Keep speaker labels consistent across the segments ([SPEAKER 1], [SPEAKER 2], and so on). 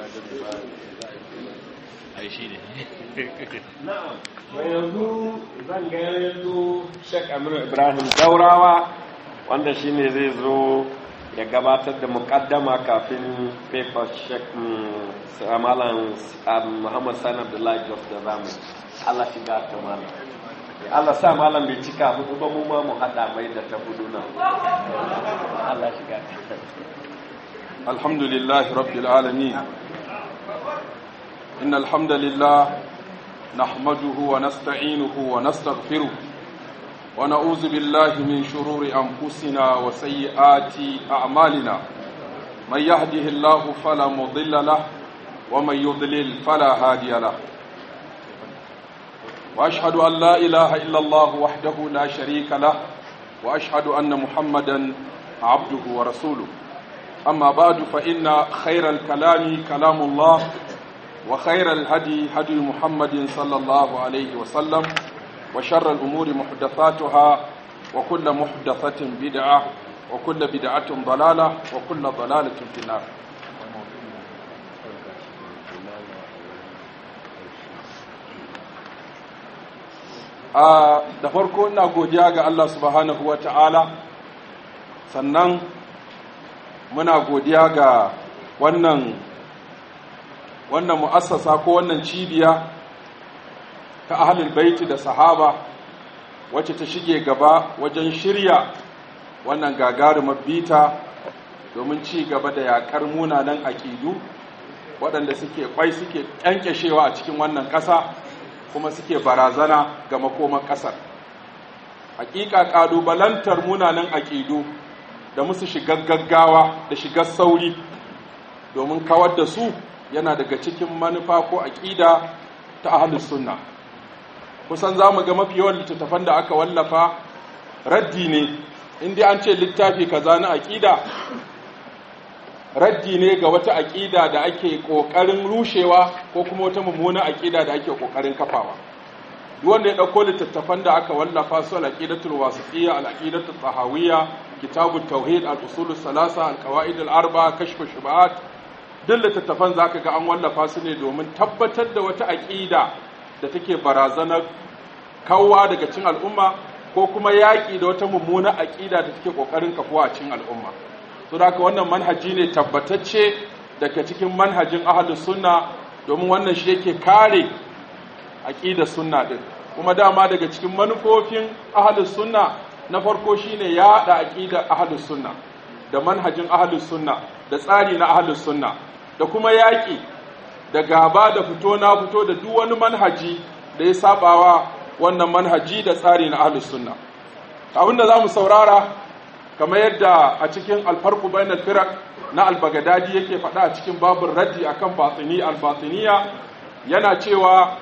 [SPEAKER 1] ai shi ne
[SPEAKER 2] na'am yanzu zan ga yanzu Sheikh Amir Ibrahim Daurawa wanda shine zai zo ya gabatar da mukaddama kafin paper Sheikh Malam Muhammad Sani Abdullahi Jos da zamu Allah shiga ta malam Allah sa malam bai cika hudu ba mu ma mu hada mai da ta hudu nan Allah shiga ta
[SPEAKER 3] الحمد لله رب العالمين إن الحمد لله نحمده ونستعينه ونستغفره ونعوذ بالله من شرور أنفسنا وسيئات أعمالنا من يهده الله فلا مضل له ومن يضلل فلا هادي له وأشهد أن لا إله إلا الله وحده لا شريك له وأشهد أن محمدا عبده ورسوله أما بعد فإن خير الكلام كلام الله وخير الهدي هدي محمد صلى الله عليه وسلم وشر الأمور محدثاتها وكل محدثة بدعة وكل بدعة ضلالة وكل ضلالة في النار da farko ina godiya ga Allah subhanahu wa ta'ala sannan muna godiya ga wannan wannan mu'assasa ko wannan cibiya ta ahlul baiti da sahaba wacce ta shige gaba wajen shirya wannan gagarumar bita domin ci gaba da yakar munanan aƙidu waɗanda suke kwai suke ƙyanƙyashewa a cikin wannan ƙasa kuma suke barazana ga makoman ƙasar hakika ƙalubalantar munanan aƙidu da musu shigar gaggawa da shigar sauri domin kawar da su yana daga cikin manufa ko aƙida ta ahlus sunna kusan za mu ga mafi yawan littattafan da aka wallafa raddi ne inda an ce littafi kaza na aƙida raddi ne ga wata aƙida da ake ƙoƙarin rushewa ko kuma wata mummuna aƙida da ake ƙoƙarin kafawa duk wanda ya ɗauko littattafan da aka wallafa su al-aqidatul wasitiyya al-aqidatul tahawiyya kitabut tauhid al-usul salasa al-qawaid al-arba kashf shubuhat duk littattafan zaka ga an wallafa su ne domin tabbatar da wata aqida da take barazanar kawwa daga cikin al'umma ko kuma yaƙi da wata mummuna aqida da take kokarin kafuwa a cikin al'umma to da haka wannan manhaji ne tabbatacce daga cikin manhajin ahlus sunna domin wannan shi yake kare aqidar sunna din kuma dama daga cikin manufofin ahlus sunna na farko shine yaɗa aqidar ahlus sunna da manhajin ahlus sunna da tsari na ahlus sunna da kuma yaƙi da gaba da fito na fito da duk wani manhaji da ya sabawa wannan manhaji da tsari na ahlus sunna abin da zamu saurara kamar yadda a cikin alfarqu bainal firaq na al-baghdadi yake faɗa a cikin babin raddi akan batini al-batiniya yana cewa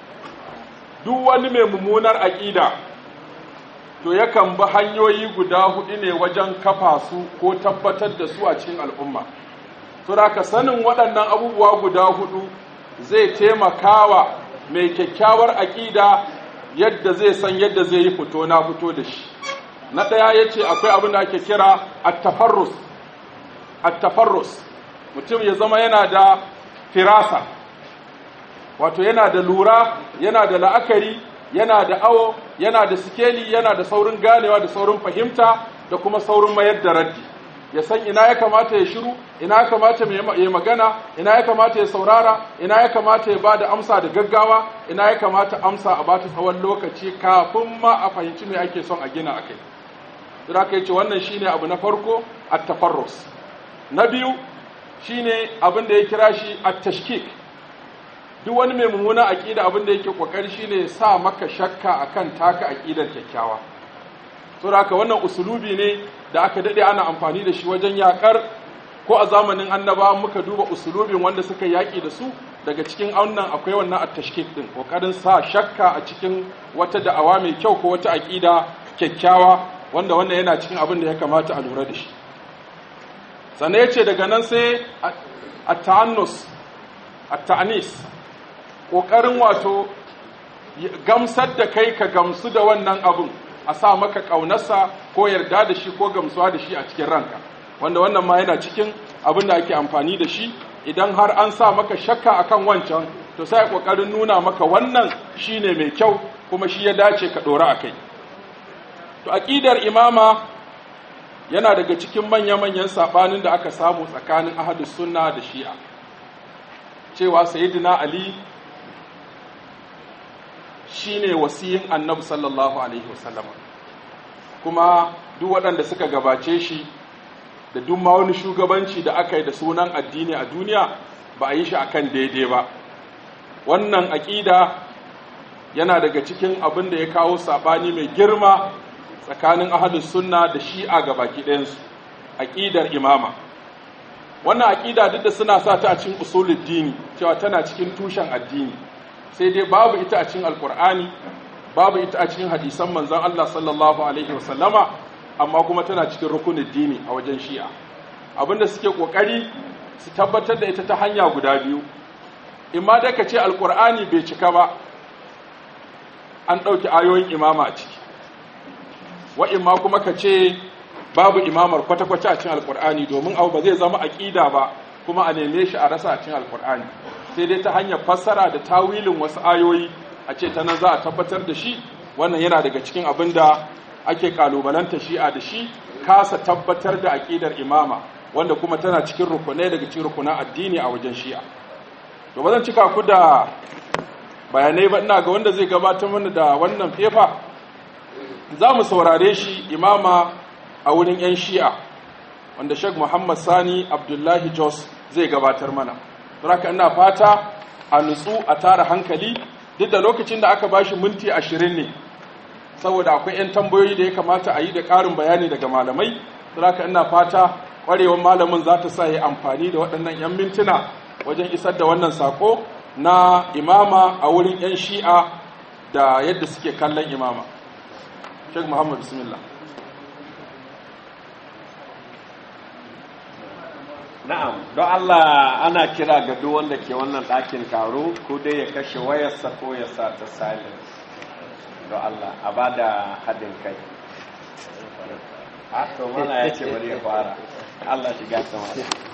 [SPEAKER 3] duk wani mai mummunar aƙida to yakan bi hanyoyi guda hudu ne wajen kafa su ko tabbatar da su a cikin al'umma ka sanin waɗannan abubuwa guda hudu zai taimakawa mai kyakkyawar aƙida yadda zai san yadda zai yi fito na fito da shi na ɗaya ya ce akwai abin da ake kira attafarrus attafarrus mutum ya zama yana da firasa wato yana da lura yana da la'akari yana da awo yana da sikeli yana da saurin ganewa da saurin fahimta da kuma saurin mayar da raddi ya san ina ya kamata ya shiru ina ya kamata ya magana ina ya kamata ya saurara ina ya kamata ya bada amsa da gaggawa ina ya kamata amsa a bata tsawon lokaci kafin ma a fahimci me ake son a gina akai don haka yace wannan shine abu na farko at-tafarrus na biyu shine abin da ya kira shi at-tashkik duk wani mai mummuna aƙida abin da yake ƙoƙari shine sa maka shakka akan taka aƙidar kyakkyawa saboda haka wannan usulubi ne da aka dade ana amfani da shi wajen yakar ko a zamanin annaba muka duba usulubin wanda suka yaƙi da su daga cikin wannan akwai wannan at-tashkik din ƙoƙarin sa shakka a cikin wata da'awa mai kyau ko wata aƙida kyakkyawa wanda wannan yana cikin abin da ya kamata a lura da shi sannan ya ce daga nan sai at-ta'annus at-ta'nis ƙoƙarin wato gamsar da kai ka gamsu da wannan abin a sa maka ƙaunarsa ko yarda da shi ko gamsuwa da shi a cikin ranka wanda wannan ma yana cikin abin da ake amfani da shi idan har an sa maka shakka akan wancan to sai kokarin nuna maka wannan shine mai kyau kuma shi ya dace ka dora akai to aqidar imama yana daga cikin manya-manyan sabanin da aka samu tsakanin ahlus sunna da shi'a cewa sayyidina ali shine wasiyin annabi sallallahu alaihi wasallam kuma duk waɗanda suka gabace shi da duk ma wani shugabanci da aka yi da sunan addini a duniya ba a yi shi akan daidai ba wannan aƙida yana daga cikin abin da ya kawo saɓani mai girma tsakanin ahalus sunna da shi'a ga baki ɗayansu aƙidar imama wannan aƙida duk da suna sa ta a cikin usulul dini cewa tana cikin tushen addini sai dai babu ita a cikin alkur'ani babu ita a cikin hadisan manzon Allah sallallahu alaihi wasallama amma kuma tana cikin rukunin dini a wajen shi'a abinda suke kokari su tabbatar da ita ta hanya guda biyu imma da ka ce alkur'ani bai cika ba an ɗauki ayoyin imama a ciki wa imma kuma ka ce babu imamar kwata-kwata a cikin alkur'ani domin abu ba zai zama aƙida ba kuma a neme shi a rasa a cikin alkur'ani sai dai ta hanyar fassara da tawilin wasu ayoyi a ce ta nan za a tabbatar da shi wannan yana daga cikin abin da ake kalubalanta shi'a da shi kasa tabbatar da aƙidar imama wanda kuma tana cikin rukunai daga cikin rukunan addini a wajen shi'a to ba zan cika ku da bayanai ba ina ga wanda zai gabatar mana da wannan fefa za mu saurare shi imama a wurin 'yan shi'a wanda Sheikh Muhammad Sani Abdullahi Jos zai gabatar mana. Saboda ina fata a nutsu a tara hankali duk da lokacin da aka bashi minti ashirin ne saboda akwai 'yan tambayoyi da ya kamata a yi da ƙarin bayani daga malamai. Saboda ina fata ƙwarewar malamin za ta sa ya amfani da waɗannan 'yan mintuna wajen isar da wannan sako na imama a wurin 'yan shi'a da yadda suke kallon imama. Sheikh Muhammad Bismillah.
[SPEAKER 2] Na'am, don Allah ana kira ga duk wanda ke wannan ɗakin taro ko dai ya kashe wayarsa ko ya sa ta silence. Don Allah, a ba da haɗin kai. A to mana ya ce bari ya fara. Allah shiga sama.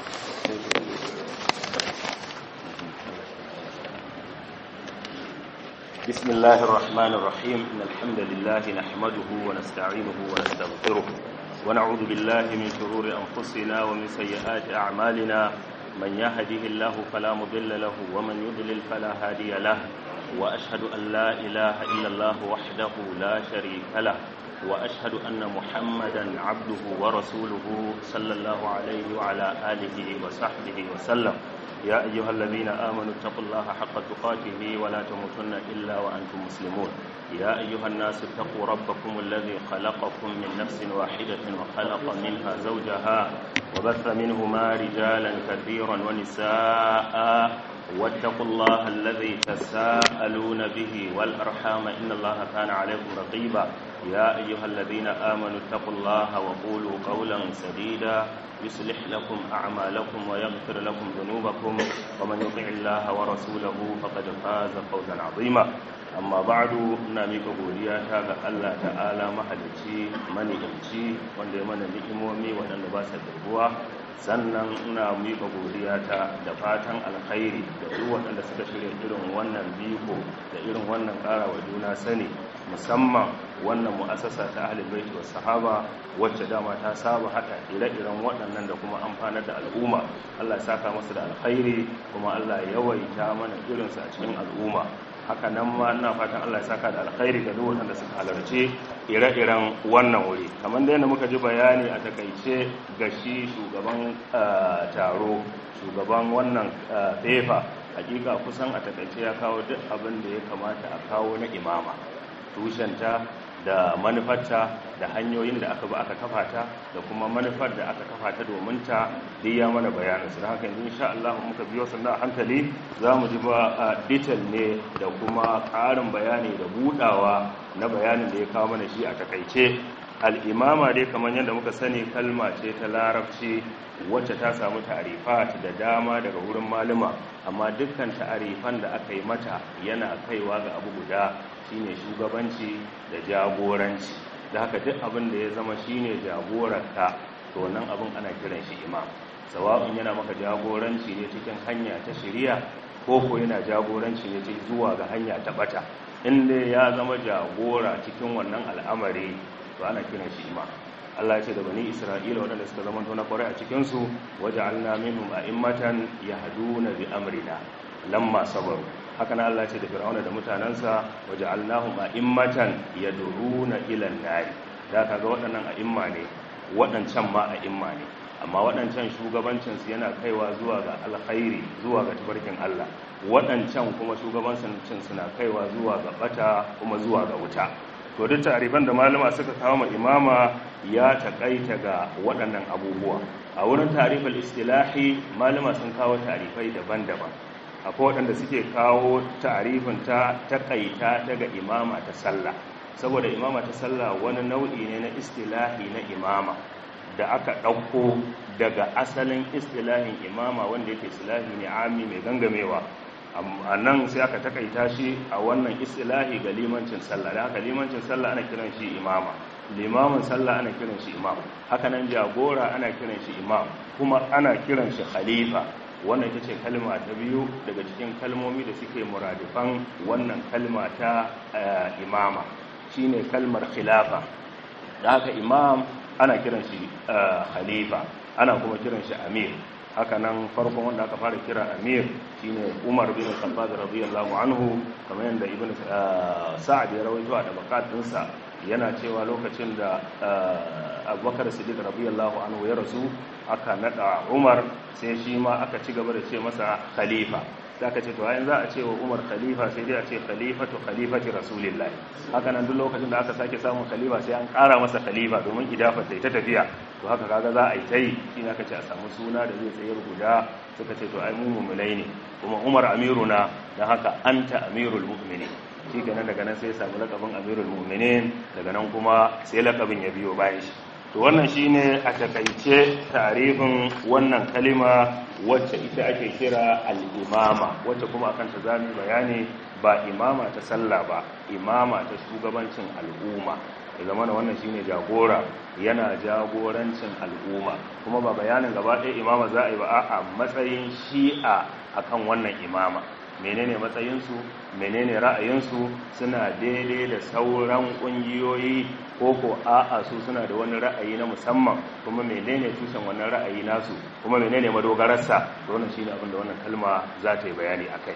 [SPEAKER 4] بسم الله الرحمن الرحيم إن الحمد لله نحمده ونستعينه ونستغفره ونعوذ بالله من شرور أنفسنا ومن سيئات أعمالنا من يهده الله فلا مضل له ومن يضلل فلا هادي له وأشهد أن لا إله إلا الله وحده لا شريك له وأشهد أن محمدا عبده ورسوله صلى الله عليه وعلى آله وصحبه وسلم يا أيها الذين آمنوا اتقوا الله حق تقاته ولا تموتن إلا وأنتم مسلمون يا أيها الناس اتقوا ربكم الذي خلقكم من نفس واحدة وخلق منها زوجها وبث منهما رجالا كثيرا ونساء واتقوا الله الذي تساءلون به والأرحام إن الله كان عليكم رقيبا يا أيها الذين آمنوا اتقوا الله وقولوا قولا سديدا يصلح لكم أعمالكم ويغفر لكم ذنوبكم ومن يطع الله ورسوله فقد فاز فوزا عظيما amma ba'du ina mika godiya ta ga Allah ta'ala mahalicci mani'imci wanda ya mana ni'imomi waɗanda ba su dirbuwa sannan ina mika godiya ta da fatan alkhairi da duk waɗanda suka shirya irin wannan biko da irin wannan ƙara wa juna sani musamman wannan mu'assasa ta ahlul baiti was sahaba wacce dama ta saba haka ire-iren waɗannan da kuma amfanar da al'umma Allah ya saka musu da alkhairi kuma Allah ya yawaita mana irinsu a cikin al'umma haka nan ma ina fatan Allah ya saka da alkhairi ga duk wanda suka halarci ire-iren wannan wuri kamar da yadda muka ji bayani a takaice ga shi shugaban taro shugaban wannan fefa hakika kusan a takaice ya kawo duk abin da ya kamata a kawo na imama tushenta da manufarta da hanyoyin da aka ba aka kafa ta da kuma manufar da aka kafa ta domin ta duk ya mana bayanin su haka yanzu insha Allah muka biyo sannan hankali za mu ji ba detail ne da kuma ƙarin bayani da budawa na bayanin da ya kawo mana shi a takaice al'imama dai kamar yadda muka sani kalma ce ta larabci wacce ta samu ta'arifat da dama daga wurin malama amma dukkan ta'arifan da aka yi mata yana kaiwa ga abu guda shine shugabanci da jagoranci da haka duk abin da ya zama shine jagorarka to nan abin ana kiran shi imam sawa'un yana maka jagoranci ne cikin hanya ta shari'a ko ko yana jagoranci ne cikin zuwa ga hanya ta bata inda ya zama jagora cikin wannan al'amari to ana kiran shi imam Allah ya ce da bani Isra'ila waɗanda suka zama na ƙwarai a cikinsu waje alna minhum a'immatan yahduna bi amrina lamma sabaru haka nan Allah ya ce da Fir'auna da mutanansa waje alnahum a'immatan yad'una ila an-nar da kaga waɗannan a'imma ne waɗancan ma a'imma ne amma waɗancan shugabancin su yana kaiwa zuwa ga alkhairi zuwa ga tabarkin Allah waɗancan kuma shugabancin suna kaiwa zuwa ga bata kuma zuwa ga wuta to duk tarifan da malama suka kawo ma imama ya takaita ga waɗannan abubuwa a wurin tarifal istilahi malama sun kawo tarifai daban-daban akwai waɗanda suke kawo tarifin ta takaita ta ga imama ta sallah saboda imama ta sallah wani nau'i ne na istilahi na imama da aka ɗauko daga asalin istilahin imama wanda yake istilahi ne ami mai gangamewa a nan sai aka takaita shi a wannan istilahi ga limancin sallah da haka limancin sallah ana kiran shi imama limamin sallah ana kiran shi imam haka nan jagora ana kiran shi imam kuma ana kiran shi khalifa wannan ita ce kalma ta biyu daga cikin kalmomi da suke muradifan wannan kalma ta imama shine kalmar khilafa da haka imam ana kiran shi khalifa ana kuma kiran shi amir haka nan farkon wanda aka fara kira amir shine umar bin khattab radiyallahu anhu kamar yadda ibn sa'ad ya rawaito a tabaqatinsa yana cewa lokacin da abubakar siddiq radiyallahu anhu ya rasu aka nada umar sai shi ma aka ci gaba da ce masa khalifa sai aka ce to ayin za a ce wa umar khalifa sai dai a ce khalifatu khalifati rasulillahi haka nan duk lokacin da aka sake samun khalifa sai an kara masa khalifa domin idafa ta tafiya to haka kaga za a yi tai shi aka ce a samu suna da zai tsayar guda suka ce to ai mu mu'minai ne kuma umar amiruna dan haka anta amirul mu'minin shi kenan daga nan sai ya samu lakabin amirul mu'minin daga nan kuma sai lakabin ya biyo bayan shi to wannan shine a takaice tarifin wannan kalima wacce ita ake kira al-imama wacce kuma akan ta zamu bayani ba imama ta sallah ba imama ta shugabancin al'umma ya zama da wannan shine jagora yana jagorancin al'umma kuma ba bayanin gaba ɗaya imama za a yi ba a matsayin shi'a akan wannan imama menene matsayinsu menene ra'ayinsu suna daidai da sauran ƙungiyoyi ko ko a'a su suna da wani ra'ayi na musamman kuma menene tushen wannan ra'ayi nasu kuma menene madogararsa to wannan shine abin da wannan kalma za ta yi bayani akai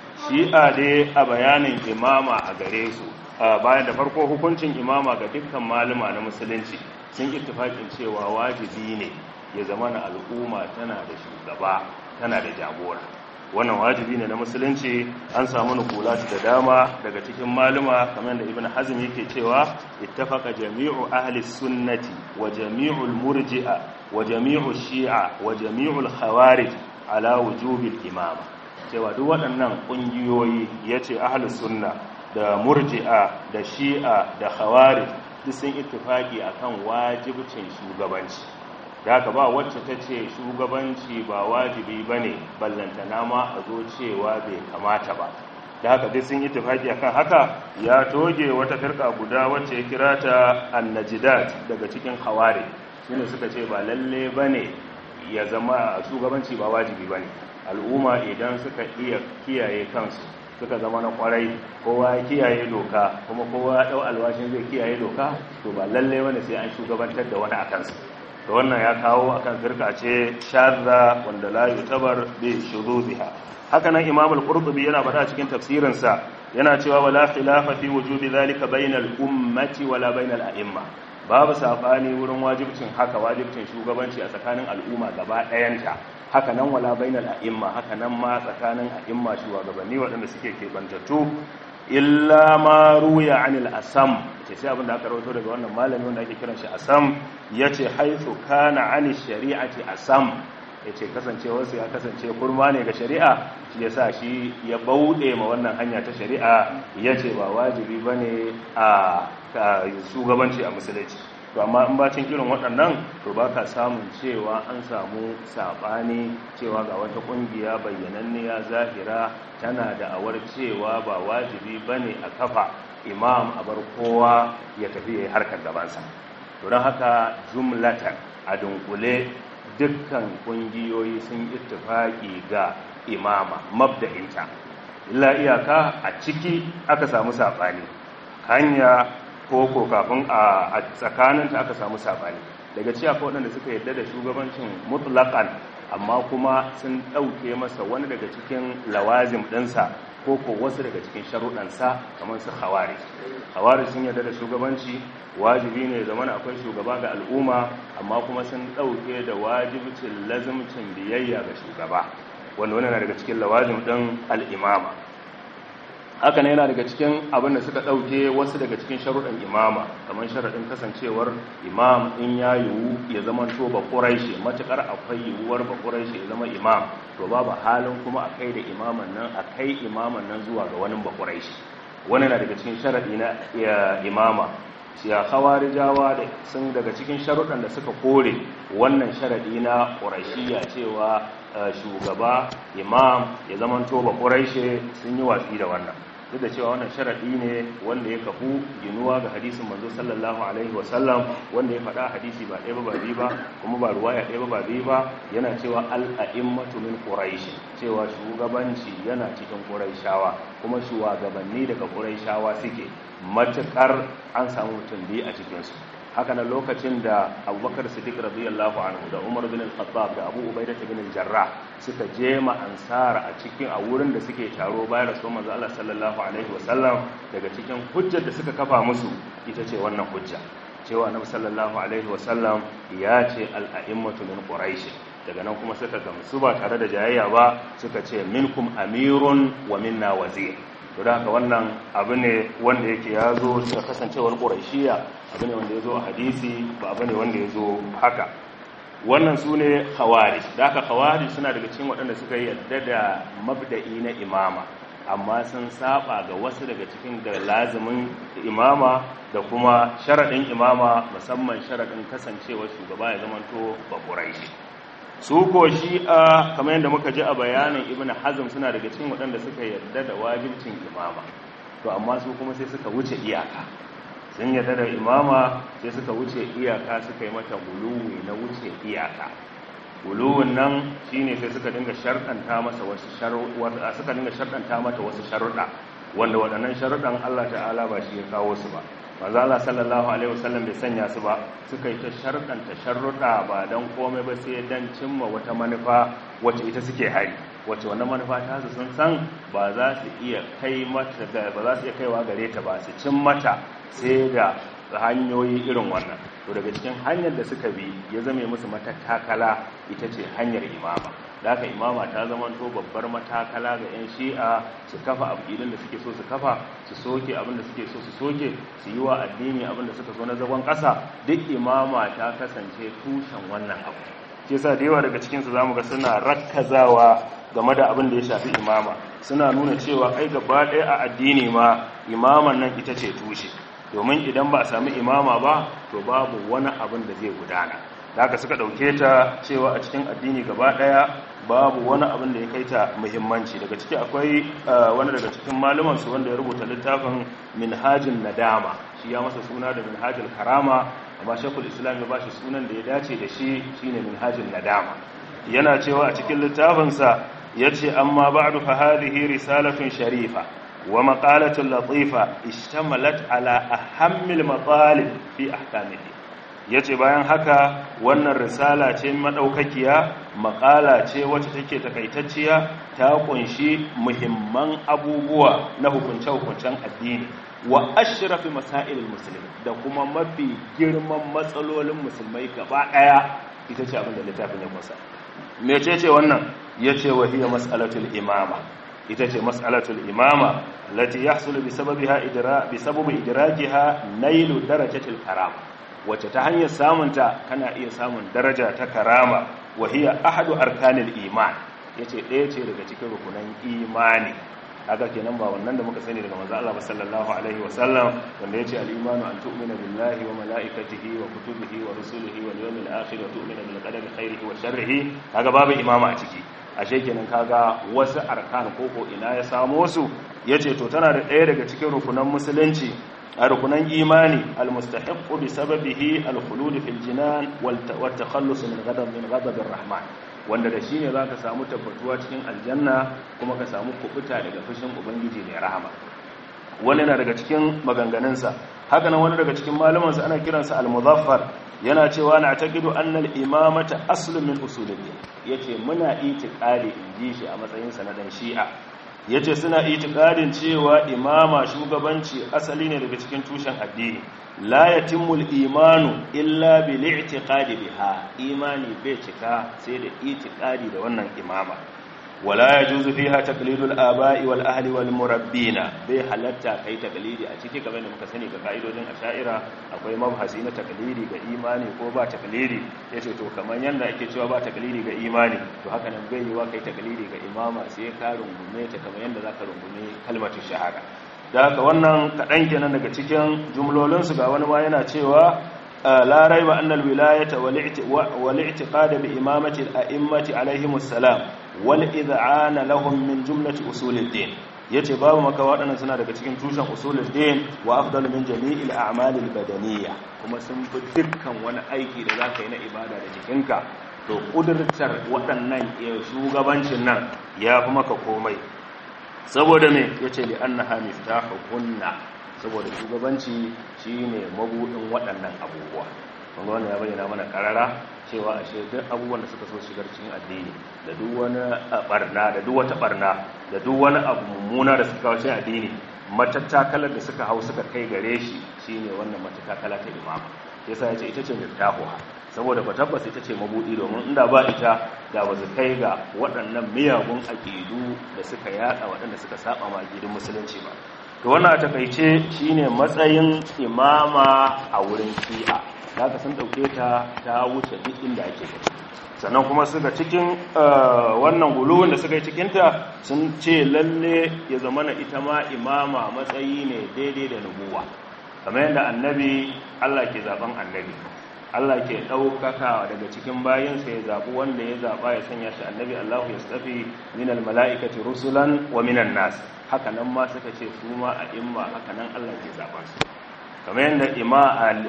[SPEAKER 4] shi'a dai a bayanin imama a gare su bayan da farko hukuncin imama ga dukkan malama na musulunci sun ittifakin cewa wajibi ne ya zama na al'umma tana da shugaba tana da jagora wannan wajibi ne na musulunci an samu nukulat da dama daga cikin maluma kamar da ibn hazm yake cewa ittafaqa jami'u ahli sunnati wa jami'u murji'a wa jami'u shi'a wa jami'u khawarij ala wujubi imama cewa duk waɗannan ƙungiyoyi yace ahli sunna da murji'a da shi'a da khawarij duk sun ittifaki akan wajibcin shugabanci da haka ba wacce ta ce shugabanci ba wajibi ba ne ballantana ma a zo cewa bai kamata ba da haka dai sun yi tafaki akan haka ya toge wata firka guda wacce ya kira ta annajidat daga cikin hawari shine suka ce ba lalle ba ne ya zama shugabanci ba wajibi ba ne al'umma idan suka iya kiyaye kansu suka zama na kwarai kowa ya kiyaye doka kuma kowa ya ɗau alwashin zai kiyaye doka to ba lalle wani sai an shugabantar da wani a kansu da wannan ya kawo akan firka ce shadda wanda la yutabar bi shuruziha haka nan imam al-qurtubi yana faɗa cikin tafsirinsa yana cewa wala khilafa fi wujubi zalika bainal ummati wala bainal a'imma babu sabani wurin wajibcin haka wajibcin shugabanci a tsakanin al'umma gaba ɗayanta haka nan wala bainal a'imma haka nan ma tsakanin a'imma shugabanni waɗanda suke kebantattu illa ma ruya anil asam ce sai abinda aka rawaito daga wannan malami wanda ake kiran shi asam yace haythu kana anil shari'ati asam yace kasancewarsa ya kasance kurma ne ga shari'a shi yasa shi ya bauɗe ma wannan hanya ta shari'a yace ba wajibi bane a shugabanci a musulunci to amma in bacin irin waɗannan to ba ka samun cewa an samu saɓani cewa ga wata ƙungiya bayyananniya zahira tana da awar cewa ba wajibi ba ne a kafa imam a bar kowa ya tafi ya yi harkar gabansa to don haka jumlatan a dunkule dukkan kungiyoyi sun ittifaki ga imama mabda'inta illa iyaka a ciki aka samu sabani hanya koko kafin a tsakaninta aka samu sabani daga ci akwai waɗanda suka yarda da shugabancin mutlaqan amma kuma sun ɗauke masa wani daga cikin lawazim ɗinsa ko ko wasu daga cikin sharuɗansa kamar su hawari hawari sun yarda da shugabanci wajibi ne zaman akwai shugaba ga al'umma amma kuma sun ɗauke da wajibcin lazimcin biyayya ga shugaba wanda wani na daga cikin lawazim ɗin al'imama haka ne yana daga cikin abin da suka ɗauke wasu daga cikin sharuɗan imama kamar sharaɗin kasancewar imam in ya yiwu ya zama to ba ƙuraishe matuƙar akwai yiwuwar ba ƙuraishe ya zama imam to babu halin kuma a kai da imaman nan a kai imaman nan zuwa ga wani ba ƙuraishe wani na daga cikin sharaɗi na imama ya khawarijawa da sun daga cikin sharuɗan da suka kore wannan sharaɗi na ƙuraishiya cewa shugaba imam ya zama to ba ƙuraishe sun yi watsi da wannan duk da cewa wannan sharaɗi ne wanda ya kafu ginuwa ga hadisin manzo sallallahu alaihi wasallam wanda ya faɗa hadisi ba ɗaya ba ba biyu ba kuma ba ruwaya ɗaya ba ba biyu ba yana cewa al'a'immatu min quraish cewa shugabanci yana cikin quraishawa kuma shugabanni daga quraishawa suke matukar an samu mutum biyu a cikin su haka na lokacin da abubakar siddiq radiyallahu anhu da umar bin al-khattab da abu ubaidah bin al-jarrah suka je ma ansar a cikin a wurin da suke taro bayan rasul manzo Allah sallallahu alaihi wasallam daga cikin hujjar da suka kafa musu ita ce wannan hujja cewa annabi sallallahu alaihi wasallam ya ce al-a'immatu min quraish daga nan kuma suka gamsu ba tare da jayayya ba suka ce minkum amirun wa minna wazir to da haka wannan abu ne wanda yake ya zo da kasancewar ƙuraishiya abu ne wanda ya zo a hadisi ba abu ne wanda ya zo haka wannan su ne hawari da haka hawari suna daga cikin waɗanda suka yi yadda da mabda'i na imama amma sun saba ga wasu daga cikin da lazimin imama da kuma sharaɗin imama musamman sharaɗin kasancewar shugaba ya zamanto ba ƙuraishi su ko shi'a kamar yadda muka ji a bayanin ibn hazm suna daga cikin waɗanda suka yarda da wajibcin imama to amma su kuma sai suka wuce iyaka sun yarda da imama sai suka wuce iyaka suka yi mata guluwi na wuce iyaka guluwin nan shine sai suka dinga sharɗanta masa wasu sharuɗa suka dinga sharɗanta mata wasu sharuɗa wanda waɗannan sharuɗan Allah ta'ala ba shi ya kawo su ba manzo Allah sallallahu alaihi wasallam bai sanya su ba suka yi ta sharɗanta sharruɗa ba dan komai ba sai dan cimma wata manufa wacce ita suke hari wacce wannan manufa ta su sun san ba za su iya kai mata ba za su iya kaiwa gare ta ba su cin mata sai da hanyoyi irin wannan to daga cikin hanyar da suka bi ya zame musu matakala ita ce hanyar imama da haka imama ta zamanto babbar matakala ga 'yan shi'a su kafa abidin da suke so su kafa su soke abin da suke so su soke su yi wa addini abin da suka so na zagon ƙasa duk imama ta kasance tushen wannan abu ke sa da yawa daga cikinsu za mu ga suna rakkazawa game da abin da ya shafi imama suna nuna cewa ai gaba ɗaya a addini ma imaman nan ita ce tushe domin idan ba a sami imama ba to babu wani abin da zai gudana da haka suka ɗauke ta cewa a cikin addini gaba ɗaya babu wani abin da ya kai ta muhimmanci daga ciki akwai wani daga cikin malumansu wanda ya rubuta littafin minhajin nadama shi ya masa suna da minhajin karama amma shekul islam ya ba shi sunan da ya dace da shi shine minhajin nadama yana cewa a cikin littafinsa ya ce amma ba'du fa hadhihi risalatun sharifa wa maqalatun latifa ishtamalat ala ahammil matalib fi ahkamihi ya ce bayan haka wannan risala ce maɗaukakiya makala ce wacce take takaitacciya ta kunshi muhimman abubuwa na hukunce-hukuncen addini wa ashrafi masailul muslim da kuma mafi girman matsalolin musulmai gaba ɗaya ita ce abin da littafin ya kusa mece ce wannan ya ce wa hiya mas'alatul imama ita ce mas'alatul imama lati yahsulu bi sababiha idra bi sababi idrakiha nailu darajatil karama wacce ta hanyar samunta kana iya samun daraja ta karama wahiya ahadu arkanil iman yace ɗaya ce daga cikin rukunan imani kaga kenan ba wannan da muka sani daga manzo Allah sallallahu alaihi wasallam wanda yace al-imanu an tu'mina billahi wa malaikatihi wa kutubihi wa rusulihi wal yawmil akhir wa tu'mina bil qadari khairihi wa sharrihi kaga babu imama a ciki ashe kenan kaga wasu arkan koko ina ya samu su yace to tana da ɗaya daga cikin rukunan musulunci a rukunan imani almustahiqqu bi sababihi alkhulud fil jinan wal takhallus min ghadab min ghadab rahman wanda da shine zaka samu tabbatuwa cikin aljanna kuma ka samu kubuta daga fushin ubangiji mai rahama wani na daga cikin maganganunsa haka nan wani daga cikin malamansa ana kiransa al-muzaffar yana cewa na taqidu anna al-imamata aslun min usuluddin yace muna itiqadi inji shi a matsayin sa na dan shi'a yace suna itiqadin cewa imama shugabanci asali ne daga cikin tushen addini la yatimmu al-imanu illa bil i'tiqadi biha imani bai cika sai da itiqadi da wannan imama wala yajuzu fiha taqlidul aba'i wal ahli wal murabbina bai halatta kai taqlidi a ciki kamar da muka sani ga kaidodin asha'ira akwai mabhasi na taqlidi ga imani ko ba taqlidi yace to kamar yanda ake cewa ba taqlidi ga imani to haka nan bai yiwa kai taqlidi ga imama sai ka rungume ta kamar yanda zaka rungume kalmatu shahada da haka wannan kadan kenan daga cikin jumlolin su ga wani ma yana cewa لا ريب أن الولاية والاعتقاد بإمامة الأئمة عليهم السلام والإذعان لهم من جملة أصول الدين yace babu maka waɗannan suna daga cikin tushen usulul din wa afdalu min jami'il a'malil badaniyya kuma sun fi dukkan wani aiki da zaka yi na ibada da jikinka to kudurtar waɗannan shugabancin nan ya fi maka komai saboda me yace li annaha miftahuhunna saboda shugabanci shine mabudin waɗannan abubuwa wanda wannan ya bayyana mana karara cewa ashe duk abubuwan da suka so shigar cikin addini da duk wani barna da duk wata barna da duk wani abu mummuna da suka kawo cikin addini matattakalar da suka hau suka kai gare shi shine wannan matattakala ta imama yasa yace ita ce miftahuha saboda ba tabbas ita ce mabudi domin inda ba ita da ba su kai ga waɗannan miyagun aƙidu da suka yada waɗanda suka saba ma aƙidun musulunci ba to wannan a takaice shine matsayin imama a wurin shi'a da aka sun dauke ta ta wuce duk inda ake gani sannan kuma suka cikin wannan guluwin da suka yi cikinta sun ce lalle ya zama na ita ma imama matsayi ne daidai da nubuwa kamar yadda annabi Allah ke zaben annabi Allah ke ɗaukaka daga cikin bayansa ya zaɓi wanda ya zaɓa ya sanya shi annabi Allah ya stafi minal mala'ikati rusulan wa minan nas haka nan ma suka ce su ma a imma haka nan Allah ke zaɓa su kamar yadda ima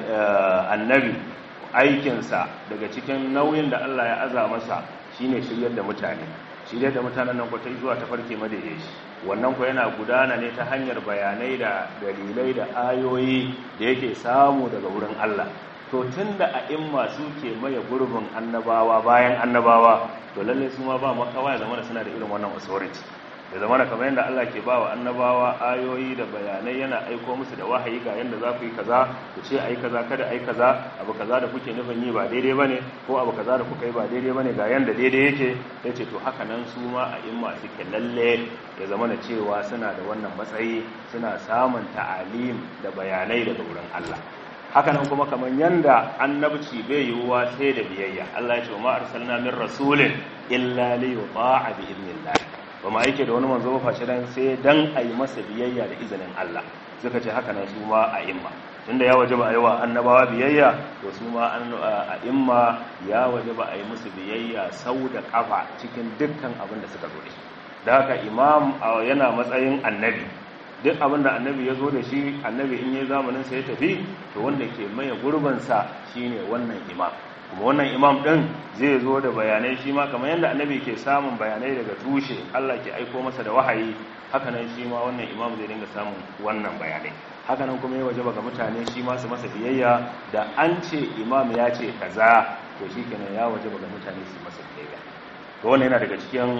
[SPEAKER 4] annabi aikinsa daga cikin nauyin da Allah ya aza masa shine shiryar da mutane shiryar da mutanen nan kwatai zuwa ta farke madaidaici wannan ko yana gudana ne ta hanyar bayanai da dalilai da ayoyi da yake samu daga wurin Allah to tunda a imma suke maye gurbin annabawa bayan annabawa to lalle su ma ba makawa ya zama suna da irin wannan authority da zamana kamar yadda Allah ke ba wa annabawa ayoyi da bayanai yana aiko musu da wahayi ga yadda za ku yi kaza ku ce ai kaza kada ai kaza abu kaza da kuke nufin yi ba daidai bane ko abu kaza da kuka yi ba daidai bane ga yanda daidai yake yace to haka nan su ma a imma suke lalle ya zamana cewa suna da wannan matsayi suna samun ta'alim da bayanai daga wurin Allah haka nan kuma kamar yanda annabci bai yiwuwa sai da biyayya Allah ya ce ma arsalna min rasulin illa li yuta'a bi idnillah ba ma yake da wani manzo ba face dan sai dan a yi masa biyayya da izinin Allah suka ce haka nan su ma a imma tunda ya waje ba a yi wa annabawa biyayya to su ma a imma ya waje ba a yi musu biyayya sau da kafa cikin dukkan abin da suka zo da shi da haka imam yana matsayin annabi duk abin da annabi ya zo da shi annabi in yi zamanin sa ya tafi to wanda ke maye gurbinsa shine wannan imam kuma wannan imam ɗin zai zo da bayanai shi ma kamar yadda annabi ke samun bayanai daga tushe Allah ke aiko masa da wahayi hakanan shi ma wannan imam zai dinga samun wannan bayanai hakanan kuma ya wajaba ga mutane shi ma su masa biyayya da an ce imam ya ce kaza to shi kenan ya wajaba ga mutane su masa biyayya to wannan yana daga cikin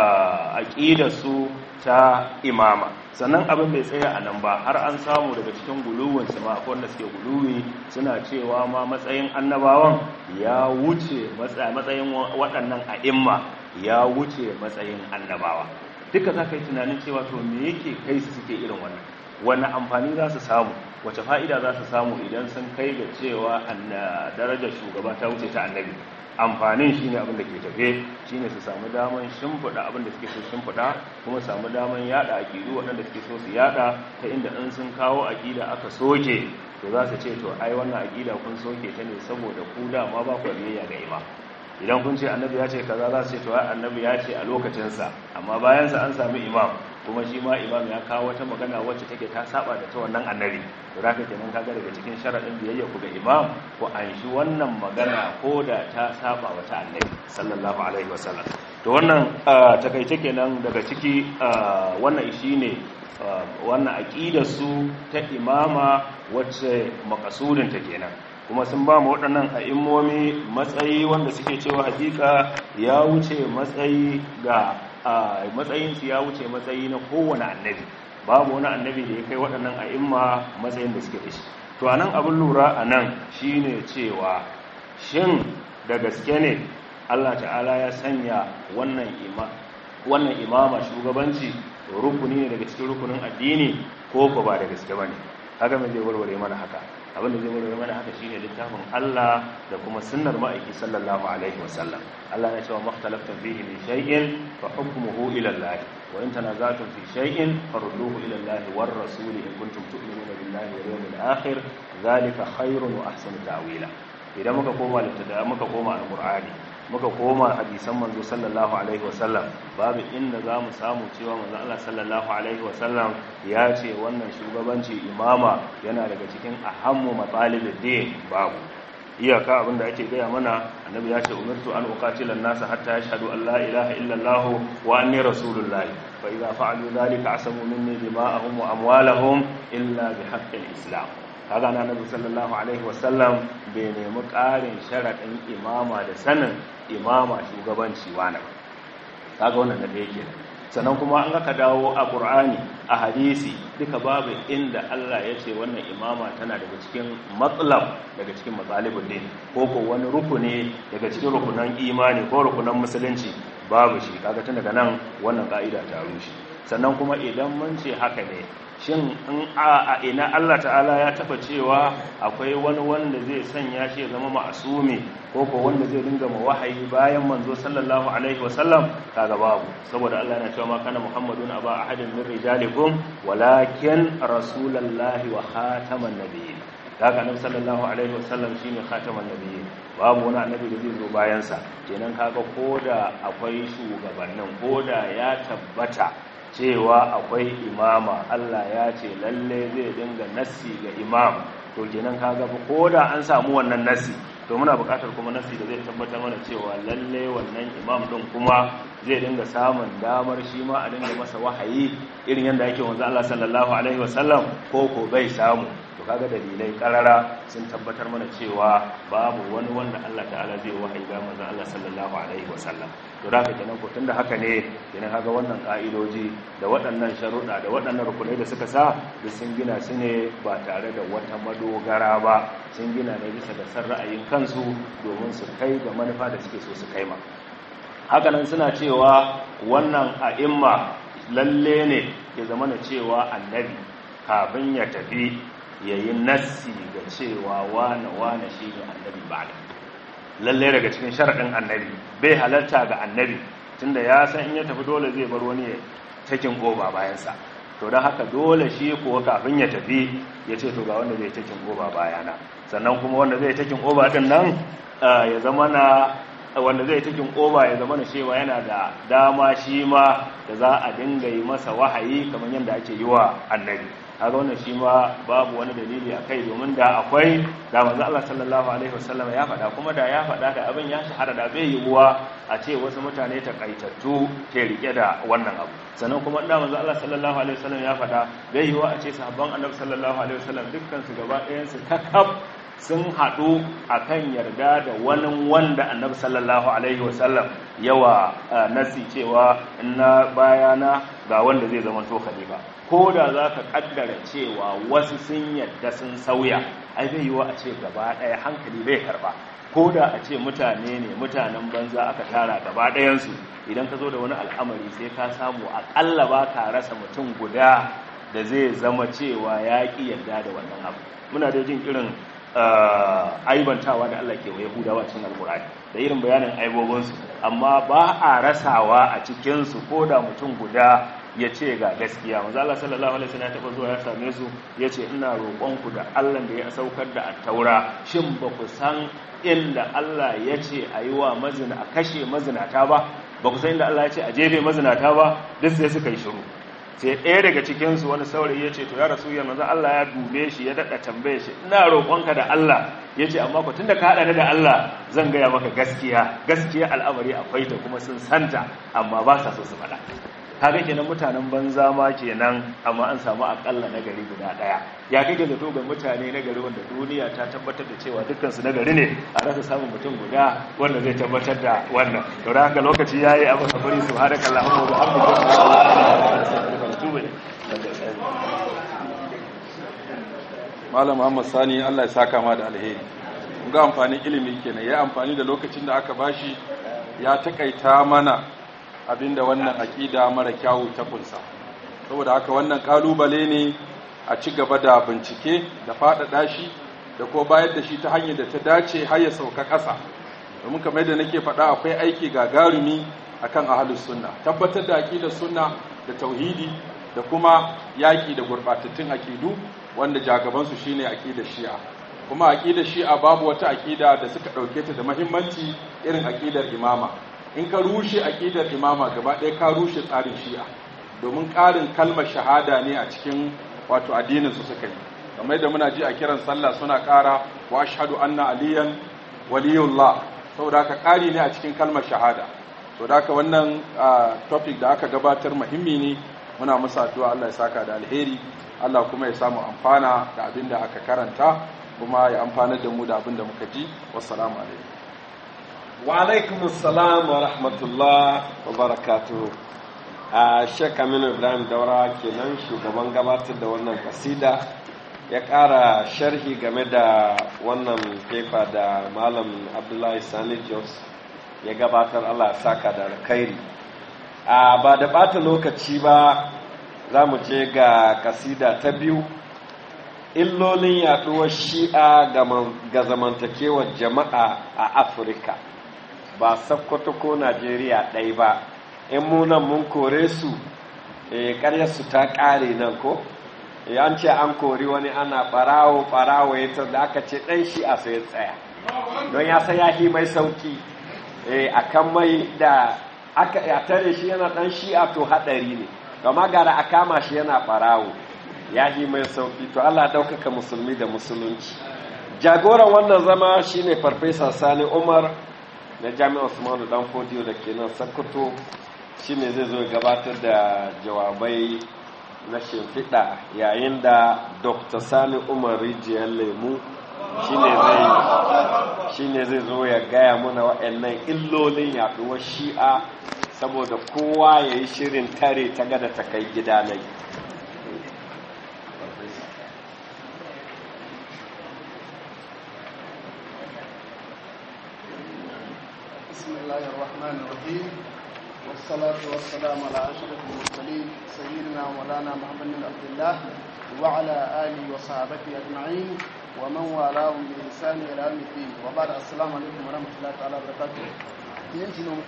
[SPEAKER 4] aqidar su ta imama sannan abin bai tsaya a nan ba har an samu daga cikin guluwin su ma akwai wanda suke guluwi suna cewa ma matsayin annabawan ya wuce matsayin waɗannan a'imma ya wuce matsayin annabawa duka za ka yi tunanin cewa to me yake kai su suke irin wannan wani amfani za su samu wace fa'ida za su samu idan sun kai ga cewa darajar shugaba ta wuce ta annabi amfanin shi ne abin da ke tafe shi ne su samu daman shimfiɗa abin da suke so shimfiɗa kuma samu daman yada aƙidu waɗanda suke so su yada ta inda in sun kawo aƙida aka soke to za su ce to ai wannan aƙida kun soke ta ne saboda ku dama ba ku biyayya ga imam idan kun ce annabi ya ce kaza za su ce to ai annabi ya ce a lokacinsa amma bayansa an sami imam kuma shi ma imam ya kawo wata magana wacce take ta saba da ta wannan annabi to zaka kenan kaga daga cikin sharadin biyayya ku ga imam ku anshi wannan magana ko da ta saba wa ta annabi sallallahu alaihi wasallam to wannan takaice kenan daga ciki wannan shine wannan aqidar su ta imama wacce makasudin ta kenan kuma sun ba mu waɗannan a'immomi matsayi wanda suke cewa hakika ya wuce matsayi ga matsayinsu ya wuce matsayi na kowane annabi babu wani annabi da ya kai waɗannan a'imma matsayin da suke da shi to a nan abin lura a nan shi ne cewa shin da gaske ne allah ta'ala ya sanya wannan imama shugabanci rukuni ne daga cikin rukunin addini ko ko ba da gaske ba ne haka mai zai warware mana haka abin da zai warware mana haka shine littafin Allah da kuma sunnar ma'aiki sallallahu alaihi wasallam Allah ya ce wa makhtalaftum fihi min shay'in fa hukmuhu ila Allah wa in tanaza'tum fi shay'in farudduhu ila Allah war rasul in kuntum tu'minuna billahi wal yawmil akhir zalika khairun wa ahsanu ta'wila idan muka koma littafin muka koma alqur'ani muka koma hadisan manzo sallallahu alaihi wasallam babu inda za mu samu cewa manzo Allah sallallahu alaihi wasallam ya ce wannan shugabanci imama yana daga cikin ahammu matsalibin din babu iyaka abinda ake gaya mana annabi ya ce umirtu an uqatila an-nasa hatta yashhadu an la ilaha illa Allah wa anni rasulullahi fa idza fa'alu dhalika asamu minni dima'ahum wa amwalahum illa bihaqqil islam kaga na nabi sallallahu alaihi wasallam bai nemi ƙarin sharaɗin imama da sanin imama shugabanci wani kaga wannan da yake sannan kuma an aka dawo a ƙur'ani a hadisi duka babu inda Allah ya ce wannan imama tana daga cikin matsalam daga cikin matsalibin din ko ko wani rukuni daga cikin rukunan imani ko rukunan musulunci babu shi kaga tun daga nan wannan ka'ida ta rushe sannan kuma idan mun ce haka ne shin in a ina Allah ta'ala ya taba cewa akwai wani wanda zai sanya shi ya zama ma'asumi ko ko wanda zai dinga ma wahayi bayan manzo sallallahu alaihi wasallam kaga babu saboda Allah yana cewa ma kana muhammadun aba ahadin min rijalikum walakin rasulullahi wa khataman nabiyyin daga annabi sallallahu alaihi wasallam shine khataman nabiyyin babu wani annabi da zai zo bayan sa kenan kaga koda akwai shugabannin koda ya tabbata cewa akwai imama Allah ya ce lalle zai dinga nassi ga imam to kenan kaga ko da an samu wannan nassi to muna buƙatar kuma nassi da zai tabbatar mana cewa lalle wannan imam din kuma zai dinga samun damar shi ma a dinga masa wahayi irin yadda yake wanzu Allah sallallahu alaihi wasallam ko ko bai samu to kaga dalilai karara sun tabbatar mana cewa babu wani wanda Allah ta'ala zai wahayi ga manzon Allah sallallahu alaihi wasallam to da kenan ko tunda haka ne kenan kaga wannan ka'idoji da waɗannan sharuɗa da waɗannan rukunai da suka sa da sun gina su ne ba tare da wata madogara ba sun gina ne bisa da san ra'ayin kansu domin su kai ga manufa da suke so su kai ma haka nan suna cewa wannan a'imma lalle ne ya zama na cewa annabi kafin ya tafi yayi nassi ga cewa wane wane shine annabi ba lalle daga cikin sharaɗin annabi bai halarta ga annabi tunda ya san in ya tafi dole zai bar wani takin goba bayansa to don haka dole shi kuwa kafin ya tafi ya ce to ga wanda zai takin goba bayana sannan kuma wanda zai takin goba din nan ya zama na wanda zai takin goba ya zama na cewa yana da dama shi ma da za a dinga yi masa wahayi kamar yadda ake yi wa annabi haka wannan shi ma babu wani dalili a kai domin da akwai da manzo Allah sallallahu alaihi wasallam ya faɗa kuma da ya faɗa da abin ya shahara da bai yiwuwa a ce wasu mutane takaitattu ke rike da wannan abu sannan kuma da manzo Allah sallallahu alaihi wasallam ya faɗa bai yiwuwa a ce sahabban annabi sallallahu alaihi wasallam dukkan su gaba ɗayan su kakab sun haɗu a kan yarda da wani wanda annabi sallallahu alaihi wasallam yawa nasi cewa na bayana ga wanda zai zama to khalifa ko da za ka kaddara cewa wasu sun yadda sun sauya ai bai yiwa a ce gaba ɗaya hankali bai karba ko da a ce mutane ne mutanen banza aka tara gaba ɗayansu idan ka zo da wani al'amari sai ka samu aƙalla ba ka rasa mutum guda da zai zama cewa ya ƙi yarda da wannan abu muna da jin irin aibantawa da Allah ke wa Yahudawa cikin Alkur'ani da irin bayanin aibobinsu amma ba a rasawa a cikinsu ko da mutum guda ya ce ga gaskiya maza Allah sallallahu alaihi wasallam ya taba zuwa ya same su ya ce ina roƙonku da Allah da ya saukar da attaura shin ba ku san inda Allah ya ce a yi wa mazina a kashe mazinata ba ba ku san inda Allah ya ce a jefe mazinata ba duk sai suka yi shiru sai ɗaya daga cikinsu wani saurayi ya ce to ya rasu ya manzo Allah ya dube shi ya daɗa tambaye shi ina roƙonka da Allah ya ce amma ku tunda ka haɗa ni da Allah zan gaya maka gaskiya gaskiya al'amari akwai ta kuma sun santa amma ba sa so su faɗa kaga kenan mutanen banza ma kenan amma an samu akalla nagari guda ɗaya ya kake zato ga mutane nagari wanda duniya ta tabbatar da cewa dukkan su nagari ne a rasa samun mutum guda wanda zai tabbatar da wannan to da haka lokaci yayi a masa bari subhanakallahumma wa bihamdika
[SPEAKER 3] malam Muhammad Sani Allah ya saka ma da alheri kun ga amfanin ilimi kenan ya amfani da lokacin da aka bashi ya takaita mana abinda wannan aqida mara kyawu ta kunsa saboda haka wannan kalubale ne a ci gaba da bincike da faɗaɗa shi da ko bayar da shi ta hanyar da ta dace har ya sauka ƙasa domin kamar yadda nake faɗa akwai aiki gagarumi akan ahlus sunna tabbatar da aqidar sunna da tauhidi da kuma yaƙi da gurɓatattun aƙidu wanda jagabansu shine aƙidar shi'a kuma aƙidar shi'a babu wata aƙida da suka ɗauke ta da mahimmanci irin aƙidar imama in ka rushe aƙidar imama gaba ɗaya ka rushe tsarin shi'a domin ƙarin kalmar shahada ne a cikin wato addinin su suka yi kamar yadda muna ji a kiran sallah suna ƙara wa ashhadu anna aliyan waliyullah saboda haka ƙari ne a cikin kalmar shahada saboda haka wannan topic da aka gabatar muhimmi ne muna musu addu'a Allah ya saka da alheri Allah kuma ya samu amfana da abin da aka karanta kuma ya amfanar da mu da abin da muka ji wassalamu alaikum
[SPEAKER 2] wa alaikum assalam wa rahmatullah wa barakatuh a Sheikh Aminu Ibrahim Daura kenan shugaban gabatar da wannan kasida ya ƙara sharhi game da wannan fefa da Malam Abdullahi Sani Jos ya gabatar Allah ya saka da alkhairi a ba da ɓata lokaci ba za mu je ga kasida ta biyu illolin yaduwar shi'a ga zamantakewar jama'a a afirka ba sakkwato ko najeriya ɗai ba in munan mun kore su su ta ƙare nan ko an ce an kori wani ana ɓarawo ɓarawo ya da aka ce ɗan shi'a sai ya tsaya don ya san yahi mai sauki a kan mai da aka ya tare shi yana dan shi'a to hadari ne kama gara a kama shi yana barawo ya yi mai sauki to Allah daukaka musulmi da musulunci jagoran wannan zama shine farfesa Sani Umar na Jami'ar Usmanu Dan Fodiyo da ke nan Sokoto shine zai zo gabatar da jawabai na shimfiɗa yayin da Dr. Sani Umar Rijiyar Lemu shine zai shine zai zo ya gaya mana waɗannan illolin yaɗuwar shi'a saboda kowa ya yi shirin tare ta gada ta kai gida nai
[SPEAKER 5] بسم الله الرحمن الرحيم والصلاة والسلام على أشرف المرسلين سيدنا مولانا محمد بن عبد الله وعلى آله وصحابته أجمعين ومن والاهم بإحسان إلى يوم الدين وبعد السلام عليكم ورحمة الله تعالى وبركاته ينتهي نوم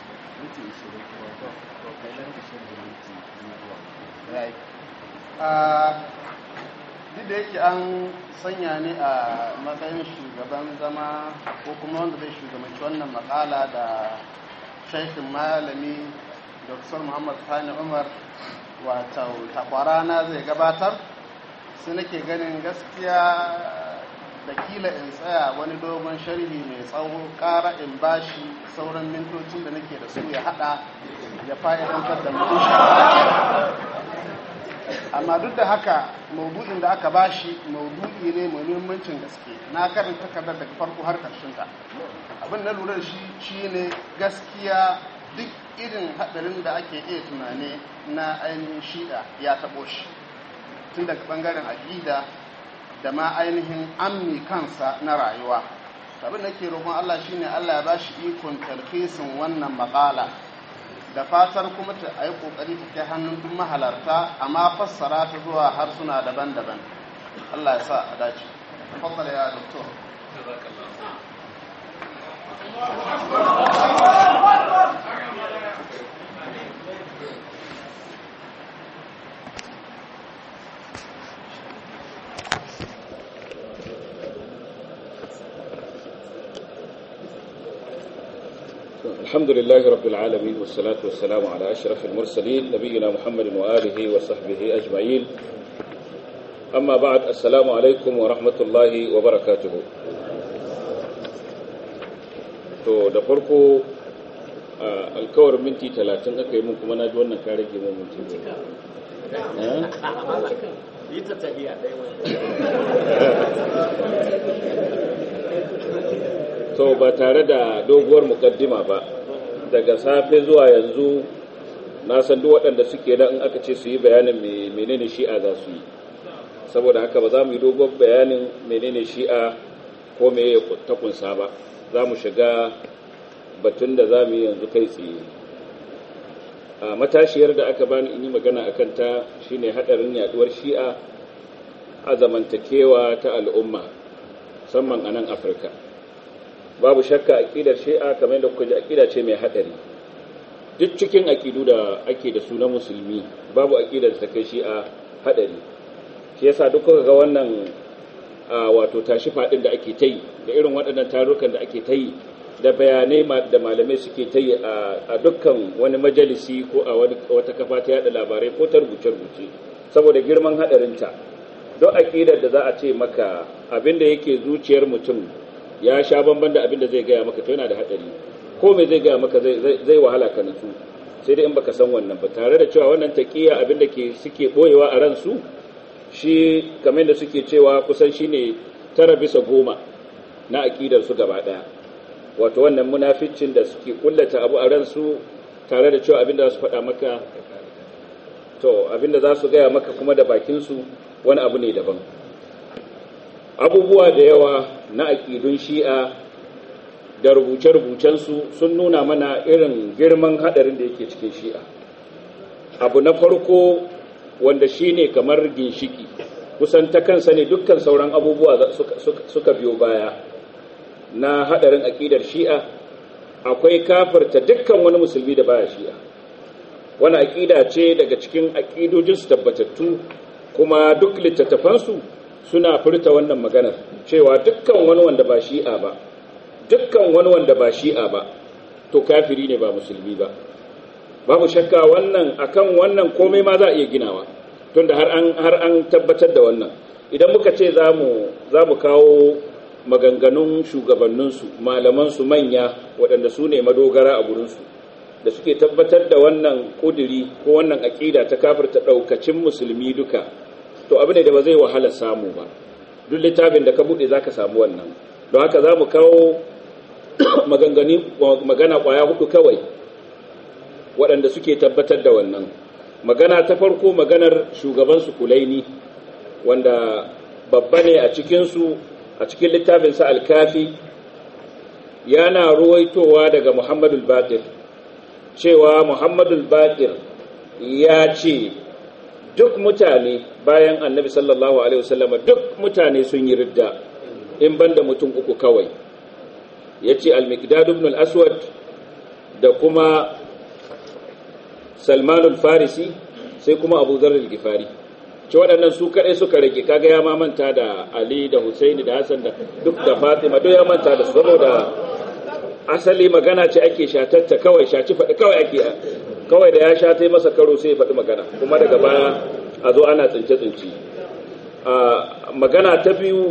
[SPEAKER 5] duk da yake an sanya ni a matsayin shugaban zama ko kuma wanda zai shugabanci wannan makala da shaikin malami dr muhammad sani umar wato takwarana zai gabatar sai nake ganin gaskiya da kila in tsaya wani dogon sharhi mai tsawo ƙara in bashi sauran mintocin da nake da su ya hada ya fa'idantar da mutum amma duk da haka maudu'in da aka bashi maudu'i ne mai muhimmancin gaske na karanta takardar daga farko har karshen ta abin na lura da shi shine gaskiya duk irin hadarin da ake iya tunani na ainihin shi'a ya taɓo shi tun daga ɓangaren aƙida da ma ainihin ammi kansa na rayuwa abin da ke roƙon Allah shine Allah ya bashi ikon talhisin wannan maƙala da fatar kuma ta a yi ƙoƙari ta kai hannun duk mahalarta amma fassara ta zuwa harsuna daban-daban Allah ya sa a dace fassara ya doktor
[SPEAKER 6] الحمد لله رب العالمين والصلاة والسلام على أشرف المرسلين نبينا محمد وآله وصحبه أجمعين أما بعد السلام عليكم ورحمة الله وبركاته to da farko alkawar minti talatin aka yi mun kuma na ji wannan kare ke mun minti to ba tare da doguwar mukaddima ba daga safe zuwa yanzu na san duk waɗanda suke nan in aka ce su yi bayanin menene shi'a za su yi saboda haka ba za mu yi doguwar bayanin menene shi'a ko me ta kunsa ba za mu shiga batun da za mu yi yanzu kai tsaye a matashiyar da aka bani in yi magana a kanta shine haɗarin yaduwar shi'a a zamantakewa ta al'umma musamman a nan afirka babu shakka aƙidar shi'a kamar da kuka ji aƙida ce mai haɗari duk cikin aƙidu da ake da su na musulmi babu aƙidar da ta kai shi'a haɗari shi yasa duk kuka ga wannan wato tashi faɗin da ake ta yi da irin waɗannan tarukan da ake ta yi da bayanai da malamai suke ta yi a dukkan wani majalisi ko a wata kafa ta yada labarai ko ta rubuce-rubuce saboda girman haɗarinta don aƙidar da za a ce maka abinda yake zuciyar mutum ya sha bamban da abinda zai gaya maka to yana da haɗari ko mai zai gaya maka zai wahala ka nutsu sai dai in baka san wannan ba tare da cewa wannan taƙiya abinda ke suke ɓoyewa a ransu shi kamar da suke cewa kusan shine tara bisa goma na aƙidar su gaba ɗaya wato wannan munaficin da suke kullata abu a ransu tare da cewa abinda za su faɗa maka to abinda za su gaya maka kuma da bakinsu wani abu ne daban abubuwa da yawa na aƙidun shi'a da rubuce-rubucensu sun nuna mana irin girman haɗarin da yake cikin shi'a abu na farko wanda shi ne kamar ginshiki kusan ta kansa ne dukkan sauran abubuwa suka biyo baya na hadarin aƙidar shi'a akwai kafirta dukkan wani musulmi da baya shi'a wani aƙida ce daga cikin aƙidojinsu tabbatattu kuma duk littattafansu suna furta wannan maganar cewa dukkan wani wanda ba shi'a ba dukkan wani wanda ba shi'a ba to kafiri ne ba musulmi ba babu shakka wannan akan wannan komai ma za a iya ginawa tunda har an har an tabbatar da wannan idan muka ce za mu za mu kawo maganganun shugabanninsu malamansu manya waɗanda su ne madogara a gurinsu da suke tabbatar da wannan ƙuduri ko wannan aƙida ta kafirta ɗaukacin musulmi duka to abu ne da ba zai wahala samu ba duk littafin da ka buɗe za ka samu wannan don haka za mu kawo magana ƙwaya hudu kawai waɗanda suke tabbatar da wannan magana ta farko maganar shugabansu kulaini wanda babba ne a cikinsu a cikin littafinsa alkafi yana ruwaitowa daga muhammadul batir cewa muhammadul batir ya ce duk mutane bayan annabi sallallahu alaihi wasallama duk mutane sun yi ridda in banda mutum uku kawai ya ce al-miqdad ibn al-aswad da kuma salmanul farisi sai kuma abu zarar gifari ce waɗannan su kaɗai suka rage kaga ya manta da ali da husaini da hassan da duk da fatima duk ya manta da su saboda asali magana ce ake shatatta kawai shaci faɗi kawai ake kawai da ya sha ta masa karo sai ya faɗi magana kuma daga baya a zo ana tsince-tsince magana ta biyu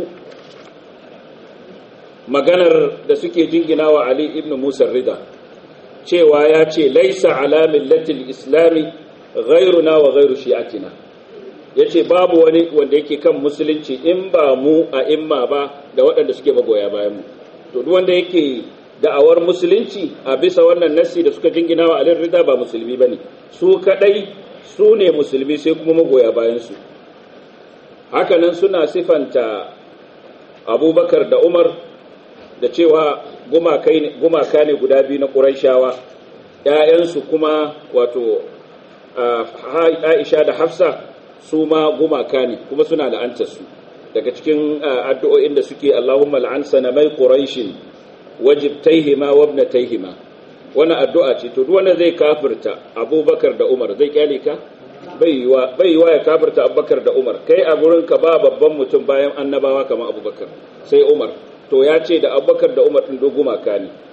[SPEAKER 6] maganar da suke jingina wa ali ibn musa rida cewa ya ce laisa ala millatil islami ghairuna wa ghairu shi'atina yace babu wani wanda yake kan musulunci in ba mu a imma ba da waɗanda suke magoya bayan mu to duk wanda yake da'awar musulunci a bisa wannan nassi da suka jingina wa alin rida ba musulmi bane su kadai su ne musulmi sai kuma magoya bayan su hakanan suna sifanta abubakar da umar da cewa gumaka ne guda biyu na ƙuraishawa ‘ya'yansu kuma wato aisha da hafsa su ma gumaka ne kuma suna la'antarsu daga cikin addu'o'in da suke allahumma la'an sanamai ƙuraishin wajibtaihima wabnataihima wani addu'a ce to wanda zai kafirta abubakar da umar zai kyale ka bai yiwa ya kafirta abubakar da umar kai a gurinka ba babban mutum bayan annabawa kamar abubakar sai umar to ya ce da abubakar da umar ɗin gumaka ne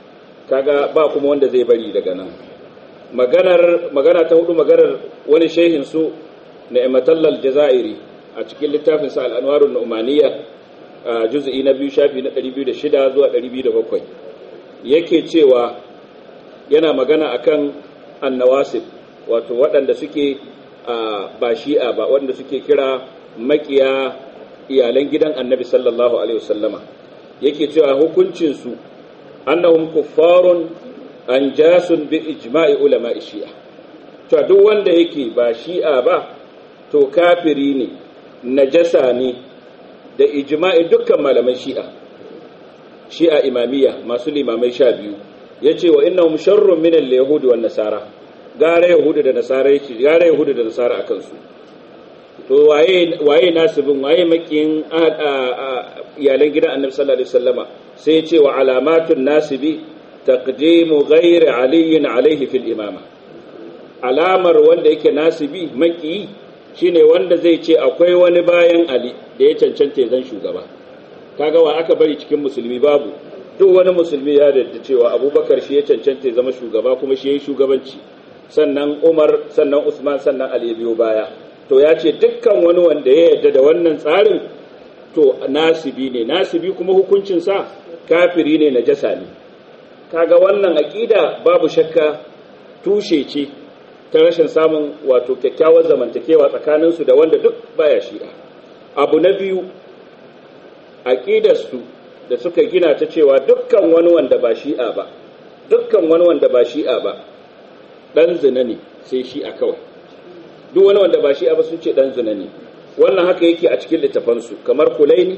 [SPEAKER 6] kaga ba kuma wanda zai bari daga nan maganar magana ta hudu maganar wani shehin su ni'matallal jazairi a cikin littafin sa al-anwarun nu'maniyya a juz'i na biyu shafi na 206 zuwa 207 yake cewa yana magana akan annawasib wato waɗanda suke ba shi'a ba waɗanda suke kira makiya iyalan gidan annabi sallallahu alaihi wasallama yake cewa hukuncinsu annahum kuffarun anjasun bi ijma'i ulama shi'a to duk wanda yake ba shi'a ba to kafiri ne najasa ne da ijma'i dukkan malaman shi'a shi'a imamiyya masu limamai sha biyu yace wa innahum sharrun min al-yahudi wan nasara gara yahudu da nasara yake gara yahudu da nasara akan su to waye waye nasibin waye makin iyalan gidan annabi sallallahu alaihi wasallama sai ce wa alamatun nasibi taqdimu ghairi aliyin alaihi fil imama alamar wanda yake nasibi maki shine wanda zai ce akwai wani bayan ali da ya cancanta ya zan shugaba kaga wa aka bari cikin musulmi babu duk wani musulmi ya da cewa abubakar shi ya cancanta ya zama shugaba kuma shi ya yi shugabanci sannan umar sannan usman sannan ali biyo baya to ya ce dukkan wani wanda ya yarda da wannan tsarin to nasibi ne nasibi kuma hukuncinsa kafiri ne najasa ne kaga wannan aƙida babu shakka tushe ce ta rashin samun wato kyakkyawar zamantakewa tsakaninsu da wanda duk baya shi'a abu na biyu aƙidarsu da suka gina ta cewa dukkan wani wanda ba shi'a ba dukkan wani wanda ba shi'a ba ɗan zina ne sai shi'a kawai duk wani wanda ba shi'a ba sun ce ɗan zina ne wannan haka yake a cikin littafansu kamar kulaini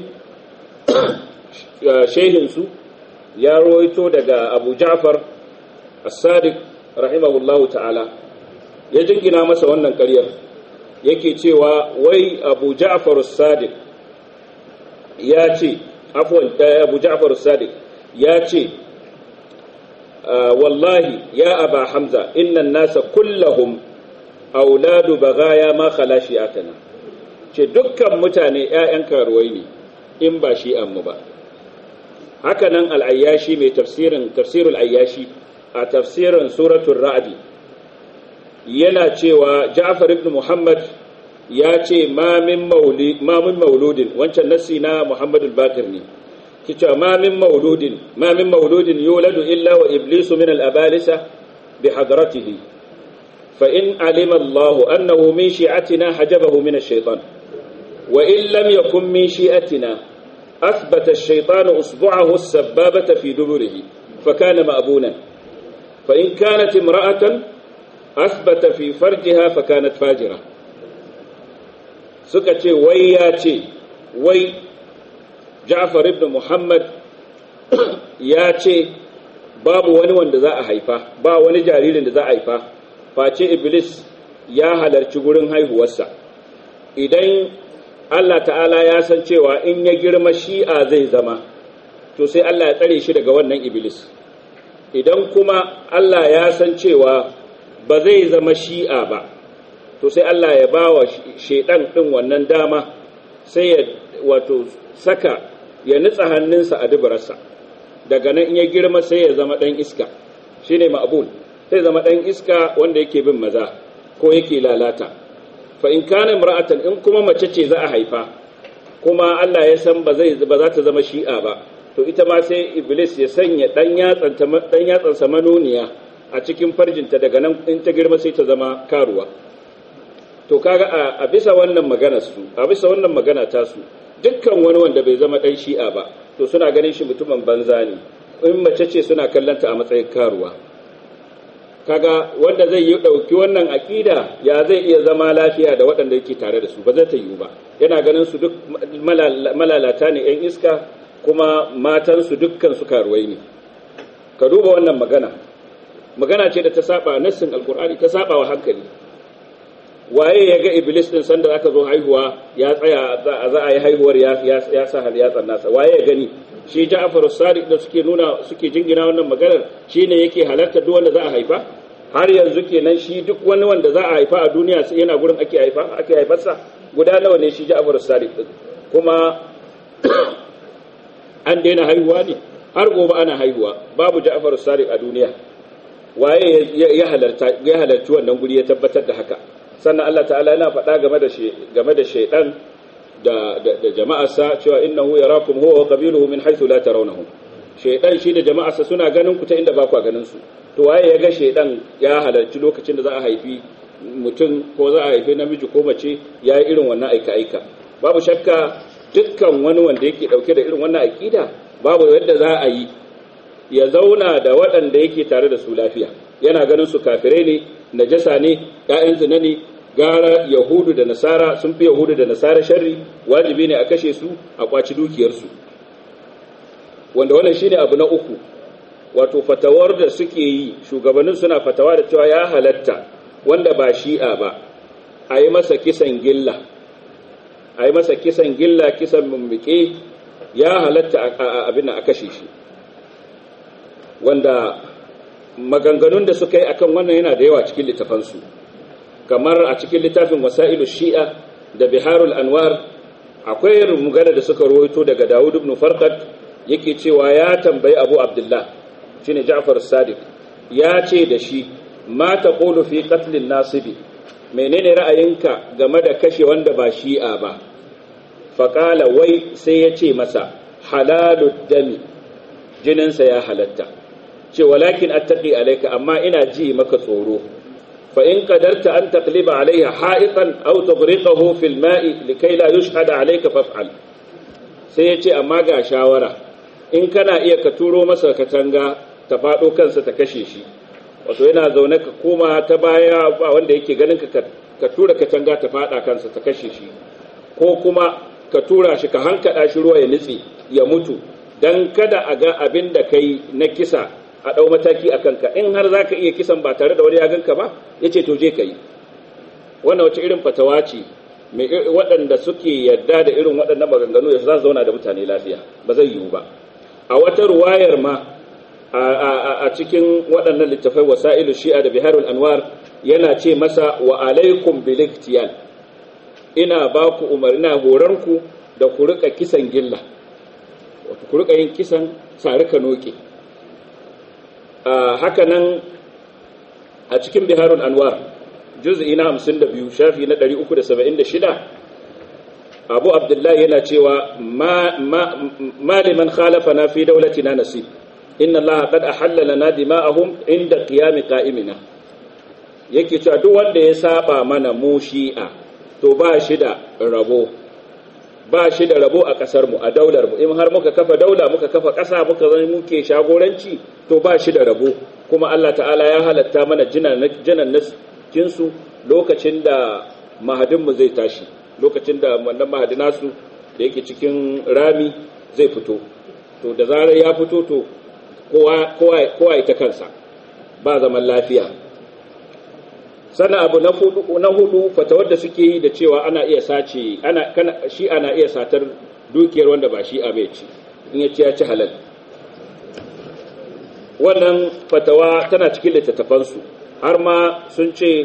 [SPEAKER 6] shehinsu ya rawaito daga abu ja'far as-sadiq rahimahullahu ta'ala ya jingina masa wannan ƙaryar yake cewa wai abu ja'far as-sadiq ya ce afwan abu ja'far as-sadiq ya ce wallahi ya aba hamza inna an-nasa kullahum auladu bagaya ma khala shi'atana ce dukkan mutane ƴaƴan karuwai ne in ba shi'an mu ba haka nan al'ayyashi mai tafsirin tafsirul ayyashi a tafsirin suratul ra'adi yana cewa ja'far ibn muhammad ya ce ma min mauludin wancan nassi na muhammadul bakir ne kicewa ma min mauludin ma min mauludin yuladu illa wa iblisu min al-abalisa bi hadratihi fa in alima Allah annahu min shi'atina hajabahu min ash-shaytan wa in lam yakun min shi'atina أثبت الشيطان أصبعه السبابة في دبره فكان مأبونا فإن كانت امرأة أثبت في فرجها فكانت فاجرة سكتي وياتي وي جعفر ابن محمد ياتي babu wani wanda za a haifa ba wani jaririn da za a haifa face iblis ya halarci gurin haihuwarsa idan Allah ta'ala ya san cewa in ya girma shi'a zai zama to sai Allah ya tsare shi daga wannan iblis idan kuma Allah ya san cewa ba zai zama shi'a ba to sai Allah ya ba wa shaidan ɗin wannan dama sai ya wato saka ya nutsa hannunsa a dubararsa daga nan in ya girma sai ya zama ɗan iska shine ma'bul sai zama ɗan iska wanda yake bin maza ko yake lalata fa in kana imra'atan in kuma mace ce za a haifa kuma Allah ya san ba zai ba za ta zama shi'a ba to ita ma sai iblis ya sanya dan yatsan dan yatsan sa manoniya a cikin farjinta daga nan in ta girma sai ta zama karuwa to kaga a bisa wannan magana su a bisa wannan magana ta su dukkan wani wanda bai zama dan shi'a ba to suna ganin shi mutumin banza ne in mace ce suna kallanta a matsayin karuwa kaga wanda zai yi ɗauki wannan aƙida ya zai iya zama lafiya da waɗanda yake tare da su ba zai ta yiwu ba yana ganin su duk malalata ne 'yan iska kuma matansu dukkan su karuwai ne ka duba wannan magana magana ce da ta saba nassin alkur'ani ta saba wa hankali waye ya ga iblis din sanda aka zo haihuwa ya tsaya za a yi haihuwar ya sa har ya nasa waye ya gani shi Ja'far as-Sadiq da suke nuna suke jingina wannan maganar shine yake halarta duk wanda za a haifa har yanzu kenan shi duk wani wanda za a haifa a duniya sai yana gurin ake haifa ake haifarsa guda nawa ne shi Ja'far as-Sadiq din kuma an daina haihuwa ne har gobe ana haihuwa babu Ja'far Sadiq a duniya waye ya halarta ya halarci wannan guri ya tabbatar da haka sannan Allah ta'ala yana faɗa game da game da shaydan da da jama'arsa cewa innahu yarakum huwa wa qabiluhu min haythu la tarawnahum shaydan shi da jama'arsa suna ganin ku ta inda ba ku ganin su to waye ya ga shaydan ya halarci lokacin da za a haifi mutum ko za a haifi namiji ko mace ya yi irin wannan aika aika babu shakka dukkan wani wanda yake dauke da irin wannan aqida babu yadda za a yi ya zauna da waɗanda yake tare da su lafiya yana ganin su kafirai ne najasa ne ƴaƴan zina ne gara yahudu da nasara sun fi yahudu da nasara sharri wajibi ne a kashe su a kwaci dukiyarsu wanda wannan shine abu na uku wato fatawar da suke yi shugabannin suna fatawa da cewa ya halatta wanda ba shi'a ba a yi masa kisan gilla a yi masa kisan gilla kisan mummuke ya halatta abin a kashe shi wanda maganganun da suka yi akan wannan yana da yawa cikin littafansu kamar a cikin littafin wasa'ilu shi'a da biharul anwar akwai magana da suka rawaito daga dawud ibn farqad yake cewa ya tambayi abu abdullah shine ja'far sadiq ya ce da shi ma taqulu fi qatlin nasibi menene ra'ayinka game da kashe wanda ba shi'a ba faqala wai sai ya ce masa halalud dami jininsa ya halatta ce walakin attaqi alayka amma ina ji maka tsoro fa in qadarta an taqliba alayha ha'iqan aw tughriqahu fil ma'i likay la yushhada alayka faf'al sai yace amma ga shawara in kana iya ka turo masa katanga ta fado kansa ta kashe shi wato yana zaune ka koma ta baya ba wanda yake ganin ka ka tura katanga ta fada kansa ta kashe shi ko kuma ka tura shi ka hankada shi ruwa ya nitse ya mutu dan kada a ga abin da kai na kisa a ɗau mataki a kanka in har za ka iya kisan ba tare da wani ya ganka ba ya ce to je ka yi wannan wace irin fatawa ce waɗanda suke yarda da irin waɗannan maganganu ya za su zauna da mutane lafiya ba zai yiwu ba a wata ruwayar ma a cikin waɗannan littafai wasa'ilu shi'a da biharul anwar yana ce masa wa alaikum bil ina ba ku umarna horanku da ku rika kisan gilla wato ku rika yin kisan sarika noke haka nan a cikin biharul anwar juz'i na 52 shafi na 376 abu abdullahi yana cewa ma liman khalafana fi daulatina nasib inna allaha qad ahalla lana dima'ahum inda qiyam qa'imina yake cewa duk wanda ya saba mana mu shi'a to ba shi da rabo ba shi da rabo a kasar mu a daular mu in har muka kafa daula muka kafa kasa muka zama muke shagoranci to ba shi da rabo kuma Allah ta'ala ya halatta mana jinan jinan jinsu lokacin da mahadin mu zai tashi lokacin da wannan mahadina su da yake cikin rami zai fito to da zarar ya fito to kowa kowa kowa ita kansa ba zaman lafiya sannan abu na hudu na hudu fatawar da suke yi da cewa ana iya sace ana kana shi ana iya satar dukiyar wanda ba shi a bai ci in ya ci ya ci halal wannan fatawa tana cikin littattafan su har ma sun ce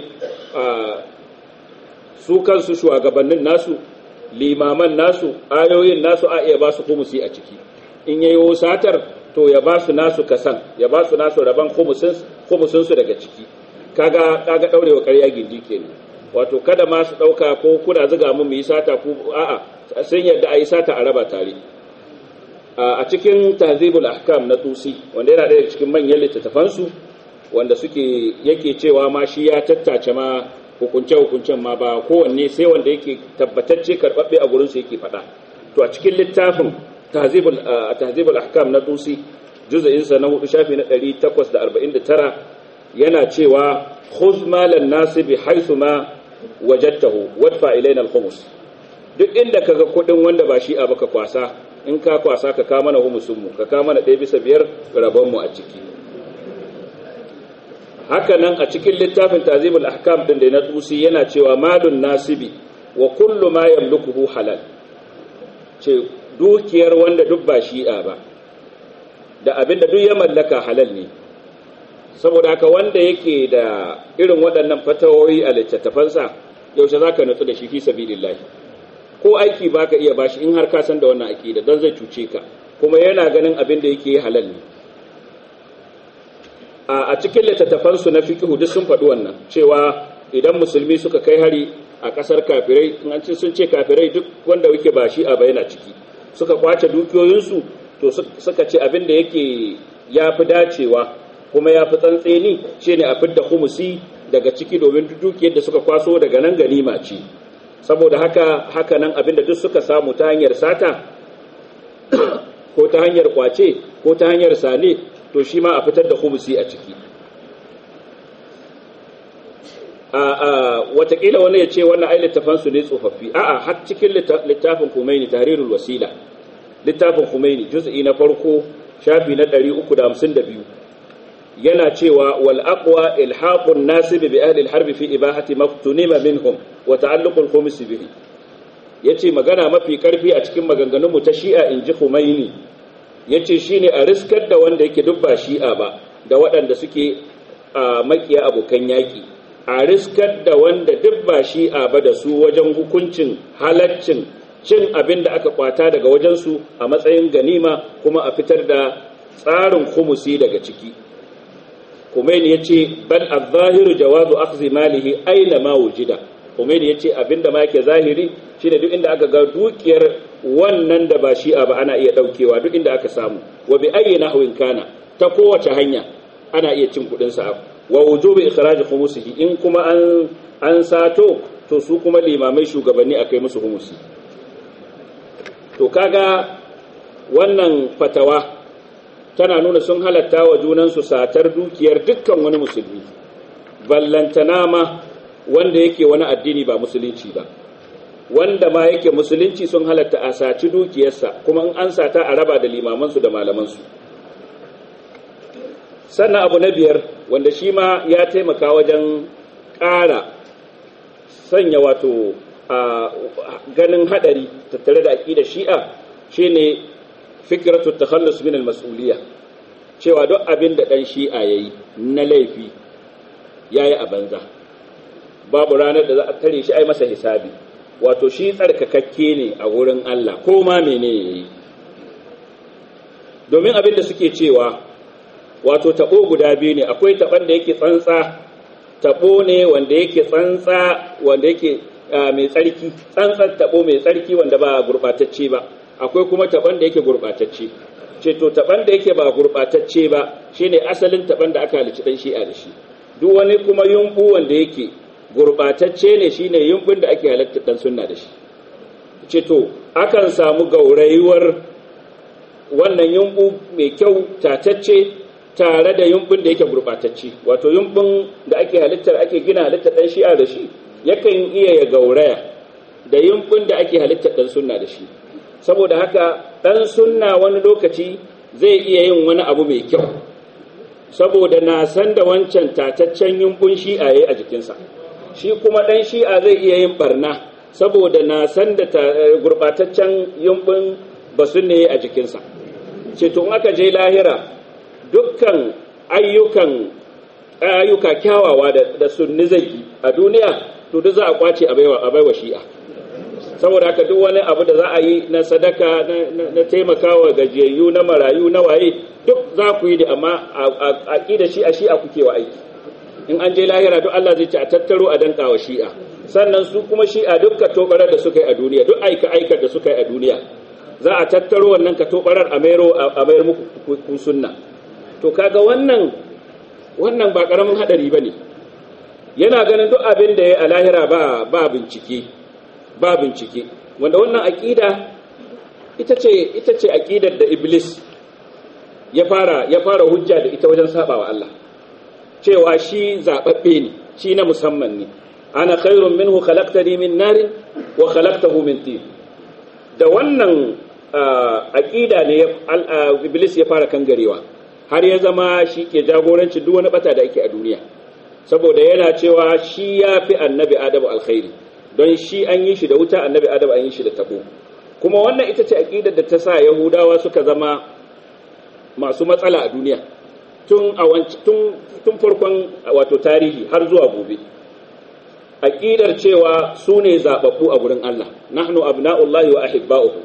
[SPEAKER 6] su kansu shugabannin nasu limaman nasu ayoyin nasu a iya ba su kumusi a ciki in yayi satar to ya ba su nasu kasan ya ba su nasu rabon khumusin su daga ciki kaga kaga daurewa ƙarya gindi kenan wato kada ma su dauka ko kuna zuga mu mu yi sata ko a'a sun yadda a yi sata a raba tare a cikin tahzibul ahkam na tusi wanda yana daya cikin manyan littattafan su wanda suke yake cewa ma shi ya tattace ma hukunce hukuncen ma ba kowanne sai wanda yake tabbatacce karbabbe a gurin su yake faɗa to a cikin littafin tahzibul tahzibul ahkam na tusi juz'in sa na hudu shafi na 849 yana cewa khudh malan nasibi haythu ma wajadtahu wadfa ilayna al-khumus duk inda kaga kudin wanda ba shi a baka kwasa in ka kwasa ka ka mana humusun mu ka ka mana ɗaya bisa biyar rabon mu a ciki haka nan a cikin littafin tazibul ahkam din da na tusi yana cewa malun nasibi wa kullu ma yamlukuhu halal ce dukiyar wanda duk ba shi'a ba da abinda duk ya mallaka halal ne saboda haka wanda yake da irin waɗannan fatawoyi a littattafansa yaushe za ka nutsu da shi fi sabilillahi ko aiki ba ka iya bashi in har ka san da wannan aƙida don zai cuce ka kuma yana ganin abin da yake halal ne a cikin littattafansu na fiqhu duk sun faɗi wannan cewa idan musulmi suka kai hari a ƙasar kafirai in an ce sun ce kafirai duk wanda yake ba shi a bayana ciki suka kwace dukiyoyinsu to suka ce abin da yake ya fi dacewa kuma ya fi tsantseni shine a fidda humusi daga ciki domin dukiyar da suka kwaso daga nan ganima ce saboda haka haka nan abin da duk suka samu ta hanyar sata ko ta hanyar kwace ko ta hanyar sale to shi ma a fitar da humusi a ciki watakila wani ya ce wannan ai littafansu ne tsofaffi a'a har cikin littafin Khomeini tahrirul wasila littafin Khomeini juz'i na farko shafi na 352 yana cewa wal aqwa ilhaqun nasib bi ahli al-harb fi ibahati maftunima minhum wa ta'alluq al-khumus bihi yace magana mafi karfi a cikin maganganun mu ta Shi'a inji Khomeini yace shine a riskar da wanda yake dubba Shi'a ba da waɗanda suke a makiya abokan yaki a riskar da wanda duk ba shi'a ba da su wajen hukuncin halaccin cin abin da aka kwata daga wajensu a matsayin ganima kuma a fitar da tsarin khumusi daga ciki Khomeini ya ce bal az-zahiru jawazu akhdhi malihi aina ma wujida Khomeini ya ce abinda ma yake zahiri shine duk inda aka ga dukiyar wannan da ba shi'a ba ana iya daukewa duk inda aka samu wa bi ayyi nahwin kana ta kowace hanya ana iya cin kudin sa wa wujubi ikhraj khumusihi in kuma an an sato to su kuma limamai shugabanni akai musu humusi to kaga wannan fatawa tana nuna sun halatta wa junansu satar dukiyar dukkan wani musulmi ballantana ma wanda yake wani addini ba musulunci ba wanda ma yake musulunci sun halatta a saci dukiyarsa kuma in an sata a raba da limamansu da malamansu sannan abu na biyar wanda shi ma ya taimaka wajen ƙara sanya wato a ganin hadari tattare da aƙidar shi'a shine fikratu takhallus min al-mas'uliyya cewa duk abin da dan shi'a yayi na laifi yayi a banza babu ranar da za a tare shi ai masa hisabi wato shi tsarkakakke ne a wurin Allah ko ma menene yayi domin abin da suke cewa wato tabo guda biyu ne akwai taban da yake tsantsa tabo ne wanda yake tsantsa wanda yake mai tsarki tsantsan tabo mai tsarki wanda ba gurbatacce ba akwai kuma taban da yake gurbatacce ce to taban da yake ba gurbatacce ba shine asalin taban da aka halicci dan shi'a da shi duk wani kuma yumbu wanda yake gurbatacce ne shine yumbun da ake halatta dan sunna da shi ce to akan samu gaurayuwar wannan yumbu mai kyau tatacce tare da yumbun da yake gurbatacce wato yumbun da ake halittar ake gina halittar dan shi'a da shi yakan iya ya gauraya da yumbun da ake halittar dan sunna da shi saboda haka dan sunna wani lokaci zai iya yin wani abu mai kyau saboda na san da wancan tataccen yumbun shi'a yayi a jikinsa shi kuma dan shi'a zai iya yin barna saboda na san da gurbataccen yumbun basunne a jikinsa ce to in aka je lahira dukkan ayyukan ayyuka kyawawa da sunni zai yi a duniya to duk za a kwace a baiwa shi'a saboda haka duk wani abu da za a yi na sadaka na taimakawa gajiyayyu na marayu na waye duk za ku yi da amma a da shi a shi'a kuke wa aiki in an je lahira duk Allah zai ce a tattaro a danka wa shi'a sannan su kuma shi'a duk ka tobarar da suka yi a duniya duk aika aikar da suka yi a duniya za a tattaro wannan ka tobarar a mayar muku ku sunna to kaga wannan wannan ba karamin hadari bane yana ganin duk abin da ya a lahira ba ba bincike ba bincike wanda wannan aqida ita ce ita ce aqidar da iblis ya fara ya fara hujja da ita wajen sabawa Allah cewa shi zababbe ne shi na musamman ne ana khairun minhu khalaqtani min narin wa khalaqtahu min tin da wannan aqida ne iblis ya fara kangarewa har ya zama shi ke jagoranci duk wani bata da ake a duniya saboda yana cewa shi ya fi annabi adamu alkhairi don shi an yi shi da wuta annabi adamu an yi shi da tabo kuma wannan ita ce aqidar da ta sa yahudawa suka zama masu matsala a duniya tun a tun tun farkon wato tarihi har zuwa gobe aqidar cewa su ne zababbu a gurin Allah nahnu abna'ullahi wa ahibba'uhu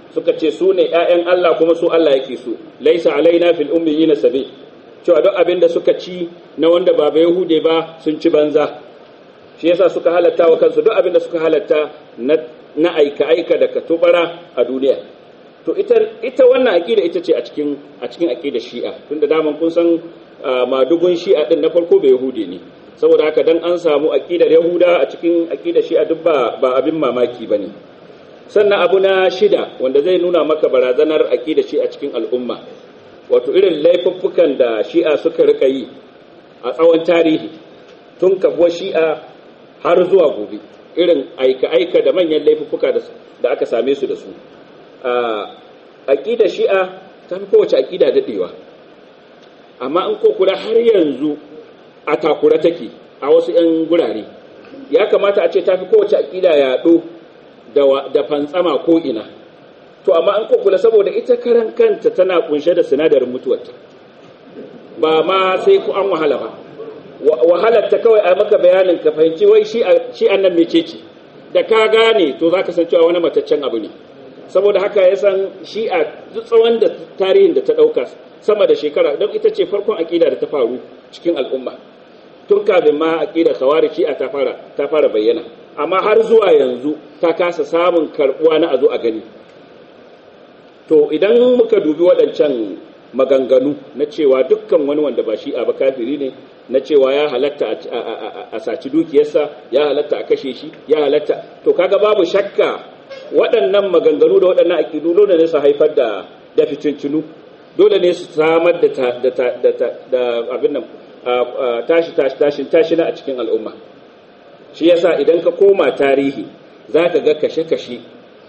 [SPEAKER 6] suka ce su ne ‘ya'yan Allah kuma su Allah yake so laisa alaina fil ummiyina sabi cewa duk abin da suka ci na wanda ba ba Yahude ba sun ci banza shi yasa suka halatta wa kansu duk abin da suka halatta na aika aika da katubara a duniya to ita ita wannan aqida ita ce a cikin a cikin aqidar Shi'a tunda daman kun san madugun Shi'a din na farko ba Yahude ne saboda haka dan an samu aqidar Yahuda a cikin aqidar Shi'a duk ba ba abin mamaki bane sannan abu na shida wanda zai nuna maka barazanar aqidar Shi'a cikin al'umma wato irin laifuffukan da Shi'a suka rika yi a tsawon tarihi tun kafuwar Shi'a har zuwa gobe irin aika-aika da manyan laifuffuka da aka same su da su aƙida shi'a ta fi kowace aƙida daɗewa amma in ko kula har yanzu a takura take a wasu 'yan gurare ya kamata a ce ta fi kowace aƙida yaɗo da fantsama ko ina to amma an ko kula saboda ita karan kanta tana kunshe da sinadarin mutuwarta ba ma sai ku an wahala ba wahalar ta kawai a maka bayanin ka fahimci wai shi annan mece ce da ka gane to za ka san cewa wani mataccen abu ne saboda haka ya san shi'a duk tsawon da tarihin da ta ɗauka sama da shekara don ita ce farkon aƙida da ta faru cikin al'umma tun kafin ma aƙidar kawari shi'a ta fara ta fara bayyana amma har zuwa yanzu ta kasa samun karɓuwa na a zo a gani to idan muka dubi waɗancan maganganu na cewa dukkan wani wanda ba shi'a ba kafiri ne na cewa ya halatta a saci dukiyarsa ya halatta a kashe shi ya halatta to kaga babu shakka waɗannan maganganu da waɗannan aƙidu dole ne su haifar da da fitincinu dole ne su samar da da abin nan tashi tashi tashin tashina a cikin al'umma shi yasa idan ka koma tarihi zaka ga kashe-kashe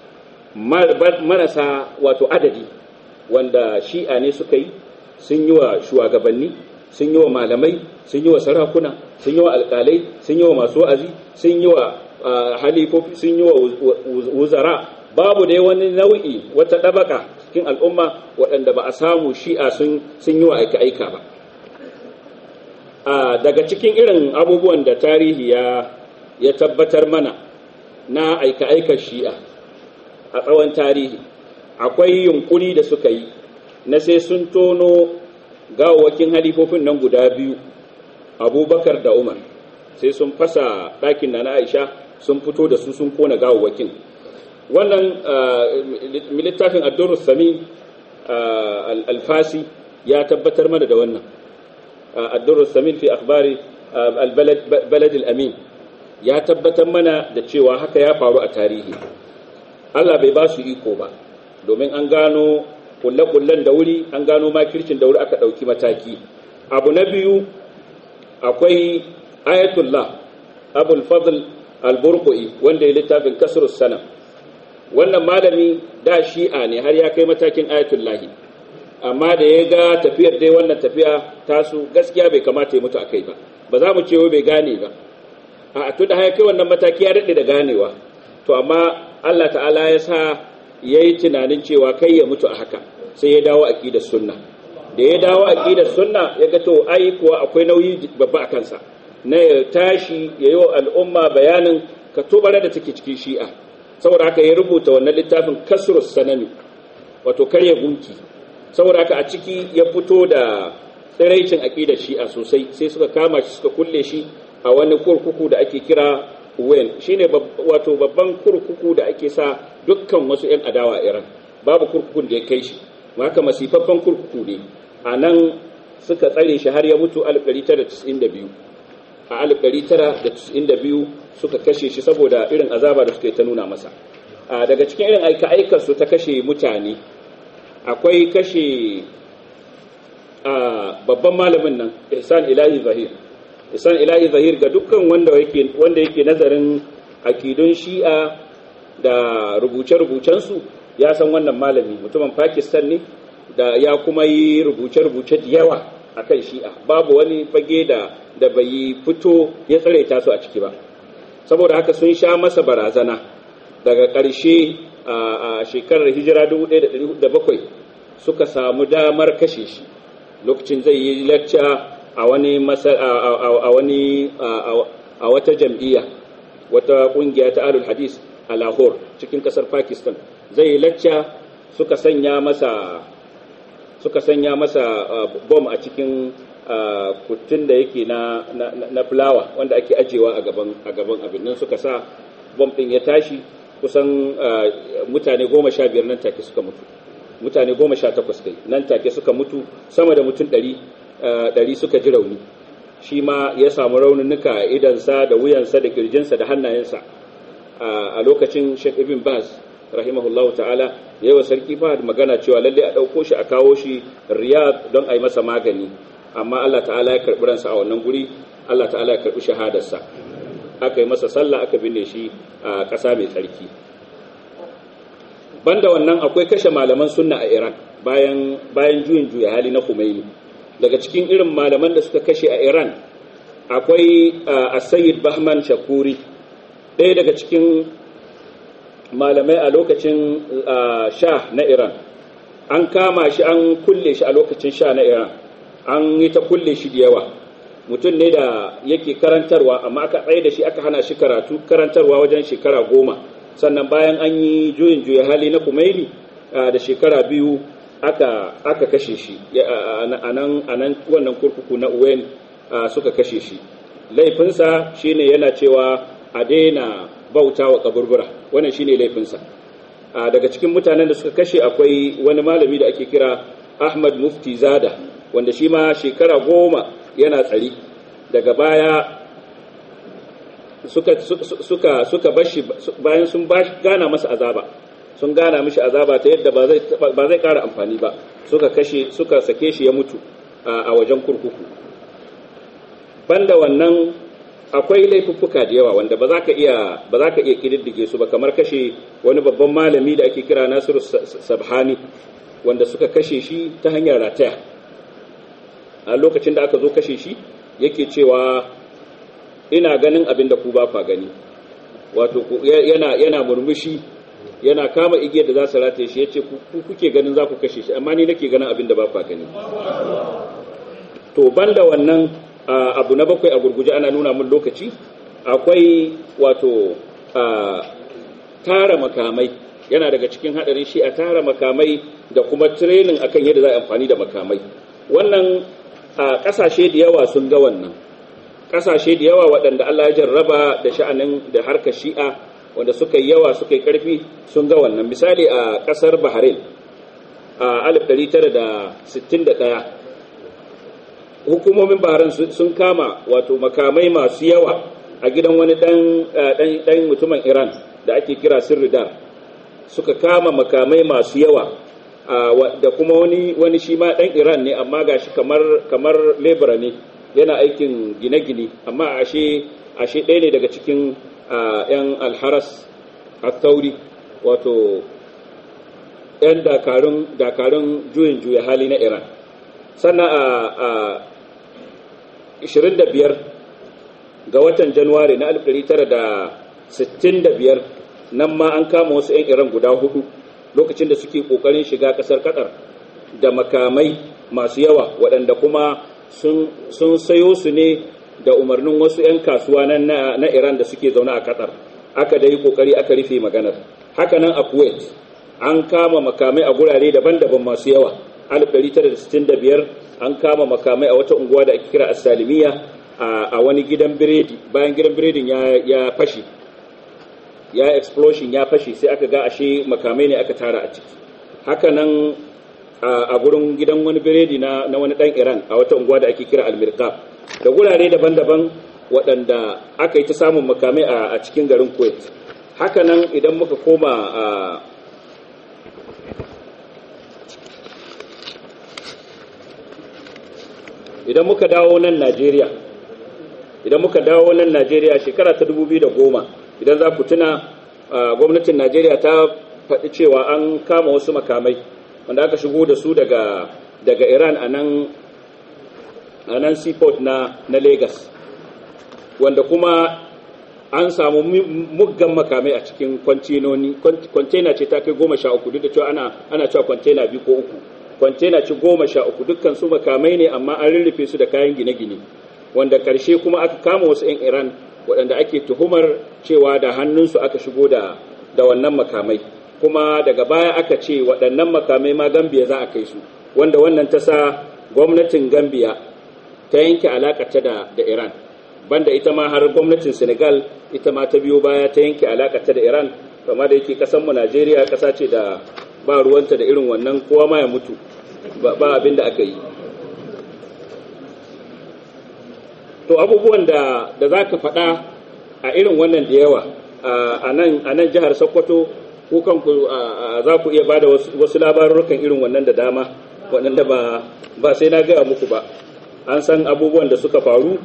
[SPEAKER 6] marasa wato adadi wanda shi'a ne suka yi sun yi wa shugabanni sun yi wa malamai sun yi wa sarakuna sun yi wa alƙalai sun yi wa masu wa'azi sun yi wa halifofi sun yi wa wuzara babu da wani nau'i wata ɗabaka cikin al'umma waɗanda ba a samu shi'a sun yi wa aika-aika ba daga cikin irin abubuwan da tarihi ya tabbatar mana na aika-aikar shi'a a tsawon tarihi akwai yunkuri da suka yi na sai sun tono gawawakin halifofin nan guda biyu abubakar da umar sai sun fasa ɗakin na aisha sun fito da su sun kona gawawakin wannan littafin addurus sami alfasi ya tabbatar mana da wannan addurus sami fi akhbari albalad amin ya tabbatar mana da cewa haka ya faru a tarihi Allah bai ba su iko ba domin an gano kulle-kullen da wuri an gano makircin da wuri aka ɗauki mataki abu na biyu akwai ayatullah abul fadl al-burqi wanda ya littafin kasrus sana wannan malami da shi'a ne har ya kai matakin ayatullahi amma da ya ga tafiyar dai wannan tafiya tasu gaskiya bai kamata ya mutu a kai ba ba za mu ce wai bai gane ba a tun da haya kai wannan mataki ya daɗe da ganewa to amma Allah ta'ala ya sa ya yi tunanin cewa kai ya mutu a haka sai ya dawo aƙidar sunna da ya dawo aƙidar sunna ya ga to ai kuwa akwai nauyi babba a kansa na ya tashi ya yi wa al'umma bayanin ka tobara da take cikin shi'a saboda haka ya rubuta wannan littafin kasrus sanami wato karya gunki saboda haka a ciki ya fito da tsiraicin aƙidar shi'a sosai sai suka kama shi suka kulle shi a wani kurkuku da ake kira wen shine wato babban kurkuku da ake sa dukkan wasu 'yan adawa a iran babu kurkukun da ya kai shi haka masifaffen kurkuku ne a nan suka tsare shi har ya mutu 1992 a 1992 suka kashe shi saboda irin azaba da suka yi ta nuna masa daga cikin irin aika su ta kashe mutane akwai kashe babban malamin nan ihsan ilahi zahir ihsan ilahi zahir ga dukkan wanda yake wanda yake nazarin akidun shi'a da rubuce-rubucensu ya san wannan malami mutumin pakistan ne da ya kuma yi rubuce-rubuce da yawa a kan shi'a babu wani fage da da bai fito ya tsare ta su a ciki ba saboda haka sun sha masa barazana daga ƙarshe a shekarar hijira 1407 suka samu damar kashe shi lokacin zai yi lacca a wani a wani a wata jam'iyya wata kungiya ta alul hadis a Lahore cikin kasar Pakistan zai lacca suka sanya masa suka sanya masa bom a cikin kuttun da yake na na fulawa wanda ake ajewa a gaban a gaban abin nan suka sa bom din ya tashi kusan mutane goma sha biyar nan take suka mutu mutane goma sha takwas kai nan take suka mutu sama da mutum ɗari ɗari suka ji rauni shi ma ya samu raununuka a idansa da wuyansa da kirjinsa da hannayensa a lokacin Sheikh Ibn Baz rahimahullahu ta'ala ya wa sarki Fahad magana cewa lalle a ɗauko shi a kawo shi Riyadh don a yi masa magani amma Allah ta'ala ya karɓi ransa a wannan guri Allah ta'ala ya karɓi shahadarsa aka yi masa sallah aka binne shi a ƙasa mai tsarki banda wannan akwai kashe malaman sunna a Iran bayan bayan juyin juya hali na Khomeini daga cikin irin malaman da suka kashe a Iran akwai As-Sayyid Bahman Shakuri ɗaya daga cikin malamai a lokacin sha na Iran an kama shi an kulle shi a lokacin sha na Iran an yi ta kulle shi da yawa mutum ne da yake karantarwa amma aka tsaye da shi aka hana shi karatu karantarwa wajen shekara goma sannan bayan an yi juyin juya hali na kumaili da shekara biyu aka aka kashe shi a nan wannan kurkuku na uwen suka kashe shi laifinsa shine yana cewa a daina bauta wa kaburbura wannan shine laifinsa daga cikin mutanen da suka kashe akwai wani malami da ake kira ahmad mufti zada wanda shi ma shekara goma yana tsari daga baya suka suka suka bashi bayan sun bashi gana masa azaba sun gana mishi azaba ta yadda ba zai ba zai ƙara amfani ba suka kashe suka sake shi ya mutu a wajen kurkuku banda wannan akwai laifuffuka da yawa wanda ba za ka iya ba za ka iya kididdige su ba kamar kashe wani babban malami da ake kira Nasiru Sabhani wanda suka kashe shi ta hanyar rataya a lokacin da aka zo kashe shi yake cewa ina ganin abin da ku ba fa gani wato yana yana murmushi yana kama igiyar da za su rataye shi yace ku kuke ganin za ku kashe shi amma ni nake ganin abin da ba fa gani to banda wannan abu na bakwai a gurguje ana nuna mun lokaci akwai wato tara makamai yana daga cikin hadarin shi a tara makamai da kuma training akan yadda za a amfani da makamai wannan a kasashe da yawa sun ga wannan kasashe da yawa waɗanda Allah ya jarraba da sha'anin da harkar shi'a wanda suka yi yawa suka yi ƙarfi sun ga wannan misali a ƙasar Bahrain a 1961 hukumomin Bahrain sun kama wato makamai masu yawa a gidan wani ɗan mutumin Iran da ake kira Sirridar suka kama makamai masu yawa da kuma wani wani shi ma dan Iran ne amma gashi kamar kamar lebura ne yana aikin gine-gine amma ashe ashe ɗaya ne daga cikin yan alharas at-tauri wato yan dakarun dakarun juyin juya hali na Iran sannan a 25 ga watan Januwari na 1965 nan ma an kama wasu 'yan Iran guda hudu lokacin da suke kokarin shiga kasar Qatar da makamai masu yawa waɗanda kuma sun sayo su ne da umarnin wasu 'yan kasuwa na Iran da suke zaune a Qatar aka dai kokari aka rufe maganar haka nan a Kuwait an kama makamai a gurare daban-daban masu yawa 1965 an kama makamai a wata unguwa da ake kira As-Salimiyya a wani gidan biredi bayan gidan biredin ya fashi ya explosion ya fashe sai aka ga ashe makamai ne aka tara a ciki haka nan a gurin gidan wani biredi na, na wani dan iran a wata unguwa da ake kira almirka da gurare daban-daban waɗanda aka yi ta samun makamai a, a cikin garin kuwait haka nan idan muka koma a idan muka dawo nan najeriya idan muka dawo nan najeriya shekara ta 2010 idan za ku tuna gwamnatin najeriya ta faɗi cewa an kama wasu makamai wanda aka shigo da su daga daga iran a nan seaport na na lagos wanda kuma an samu muggan makamai a cikin kwantenoni kwantena ce ta kai goma sha uku duk da cewa ana ana cewa kwantena biyu ko uku kwantena ce goma sha uku dukkan su makamai ne amma an rurrufe su da kayan gine-gine wanda karshe kuma aka kama wasu 'yan iran waɗanda ake tuhumar cewa da hannunsu aka shigo da da wannan makamai kuma daga baya aka ce waɗannan makamai ma gambiya za a kai su wanda wannan ta sa gwamnatin gambiya ta yanke alaƙarta da, da iran banda ita ma har gwamnatin senegal ita ma ta biyo baya ta yanke alaƙarta da iran kama da yake ƙasanmu najeriya ƙasa ce da ba ruwanta da irin wannan kowa ma ya mutu ba abin da aka yi to abubuwan da da za ka faɗa a irin wannan da yawa a nan jihar sokoto ko kanku za ku iya bada wasu labarurukan irin wannan da dama waɗanda ba ba sai na gaya muku ba an san abubuwan da suka faru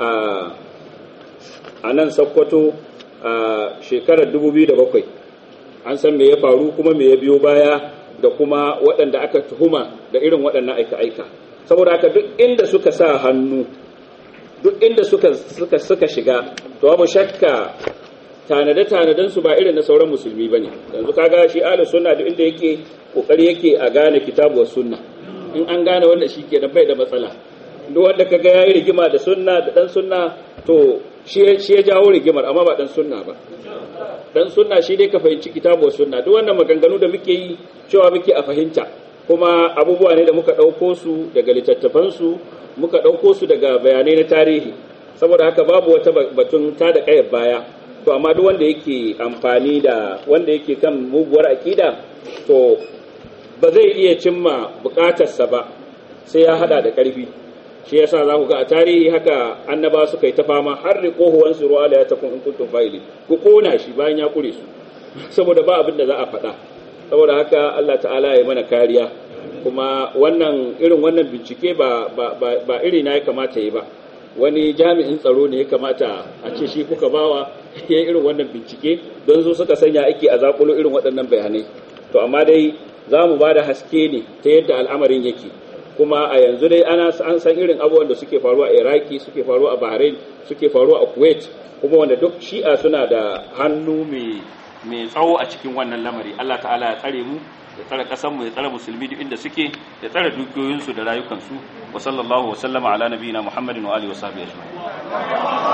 [SPEAKER 6] a nan sokoto a shekarar 2007 an san me ya faru kuma me ya biyo baya da kuma waɗanda aka tuhuma da irin waɗannan aika-aika saboda haka duk inda suka sa hannu duk inda suka suka suka shiga to babu shakka tanade tanaden su ba irin na sauran musulmi bane yanzu kaga shi ahlus sunna duk inda yake kokari yake a gane kitabu was sunna in an gane wanda shi kenan bai da matsala duk wanda kaga yayi rigima da sunna da dan sunna to shi shi ya jawo rigimar amma ba dan sunna ba dan sunna shi dai ka fahimci kitabu was sunna duk wannan maganganu da muke yi cewa muke a fahimta kuma abubuwa ne da muka ɗauko su daga littattafansu muka ɗauko su daga bayanai na tarihi saboda haka babu wata batun ta da ƙayar baya to amma duk wanda yake amfani da wanda yake kan muguwar aƙida to ba zai iya cimma buƙatarsa ba sai ya hada da ƙarfi shi yasa za ku ga a tarihi haka annaba suka yi ta fama har da kohuwan su ruwa da ya tafi in kuntum fa'ili ku kona shi bayan ya kure su saboda ba abin da za a faɗa saboda haka Allah ta'ala ya mana kariya kuma wannan irin wannan bincike ba ba ba iri na ya kamata yi ba wani jami'in tsaro ne ya kamata a ce shi kuka bawa ya irin wannan bincike don su suka sanya ake a zakulo irin waɗannan bayanai to amma dai za mu ba da haske ne ta yadda al'amarin yake kuma a yanzu dai ana an san irin abubuwan da suke faruwa a iraki suke faruwa a bahrain suke faruwa a kuwait kuma wanda duk shi'a suna da hannu mai mai tsawo a cikin wannan lamari Allah ta'ala ya tsare mu ya tsare kasan mu ya tsare musulmi duk inda suke ya tsare dukiyoyinsu da rayukansu wa sallallahu wa sallama ala nabiyina muhammadin wa alihi wa sahbihi ajma'in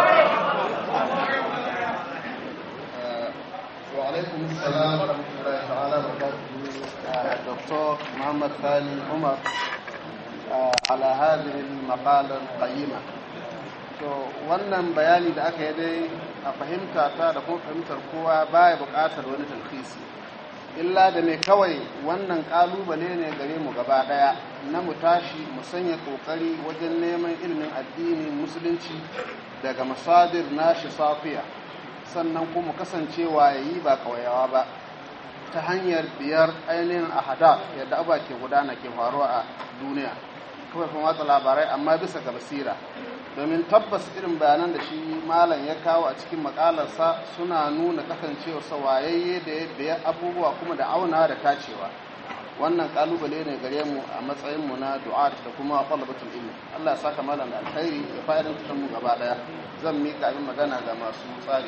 [SPEAKER 5] وعليكم السلام ورحمة الله تعالى وبركاته دكتور محمد ثاني عمر على هذه المقالة القيمة to wannan bayani da aka yi dai a fahimta ta da kuma fahimtar kowa baya buƙatar wani talhisi illa da mai kawai wannan ƙalubale ne gare mu gaba ɗaya na mu tashi mu sanya ƙoƙari wajen neman ilimin addinin musulunci daga masadir nashi safiya sannan kuma kasancewa ya yi ba ƙauyawa ba ta hanyar biyar ainihin ahada yadda abuwa ke gudana ke faruwa a duniya kawai kuma watsa labarai amma bisa ga basira domin tabbas irin bayanan da shi malam ya kawo a cikin makalarsa suna nuna kasancewa sawayayye da ya biya abubuwa kuma da auna da tacewa wannan kalubale ne gare mu a matsayin mu na du'a da kuma talabatul ilmi Allah ya saka malam da alkhairi ya fa'idan mu gaba daya zan mika abin magana ga masu tsari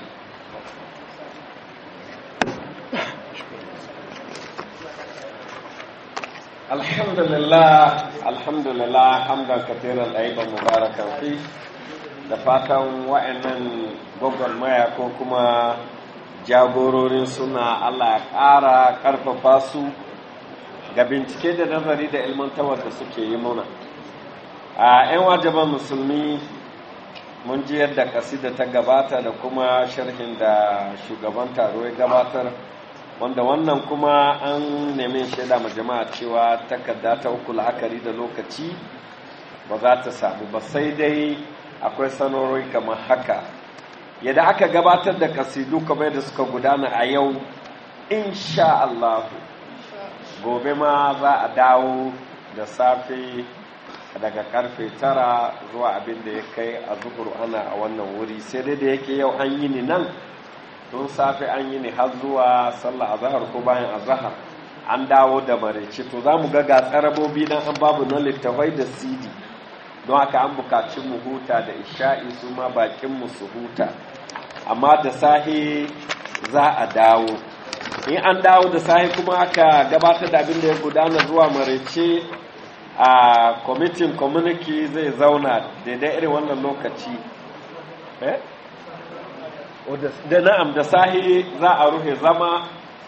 [SPEAKER 2] alhamdulillah alhamdulillah hamdan katiran ɗaiban mubarakan fi da fatan wa'annan gwagwarmaya ko kuma jagororin suna allah ya ƙara ƙarfafa su ga bincike da nazari da ilmantawar da suke yi muna a 'yan wajaban musulmi mun ji yadda kasida ta gabata da kuma sharhin da shugaban taro ya gabatar wanda wannan kuma an nemi shaida ma jama'a cewa takarda ta uku la'akari da lokaci ba za ta samu ba sai dai akwai sanarori kamar haka yadda aka gabatar da kasidu kamar da suka gudana a yau insha Allah gobe ma za a dawo da safe daga karfe tara zuwa abin da ya kai a zuhur ana a wannan wuri sai dai da yake yau an yi ni nan tun safe an yi ni har zuwa sallah azahar ko bayan azahar an dawo da maraice to za mu ga ga tsarabobi nan an babu na littafai da cd don haka an bukaci mu huta da isha'i su ma bakin mu su huta amma da sahi za a dawo in an dawo da sahi kuma aka gabatar da abin da ya gudana zuwa maraice a kwamitin community zai zauna daidai irin wannan lokaci da na'am da sahi za a rufe zama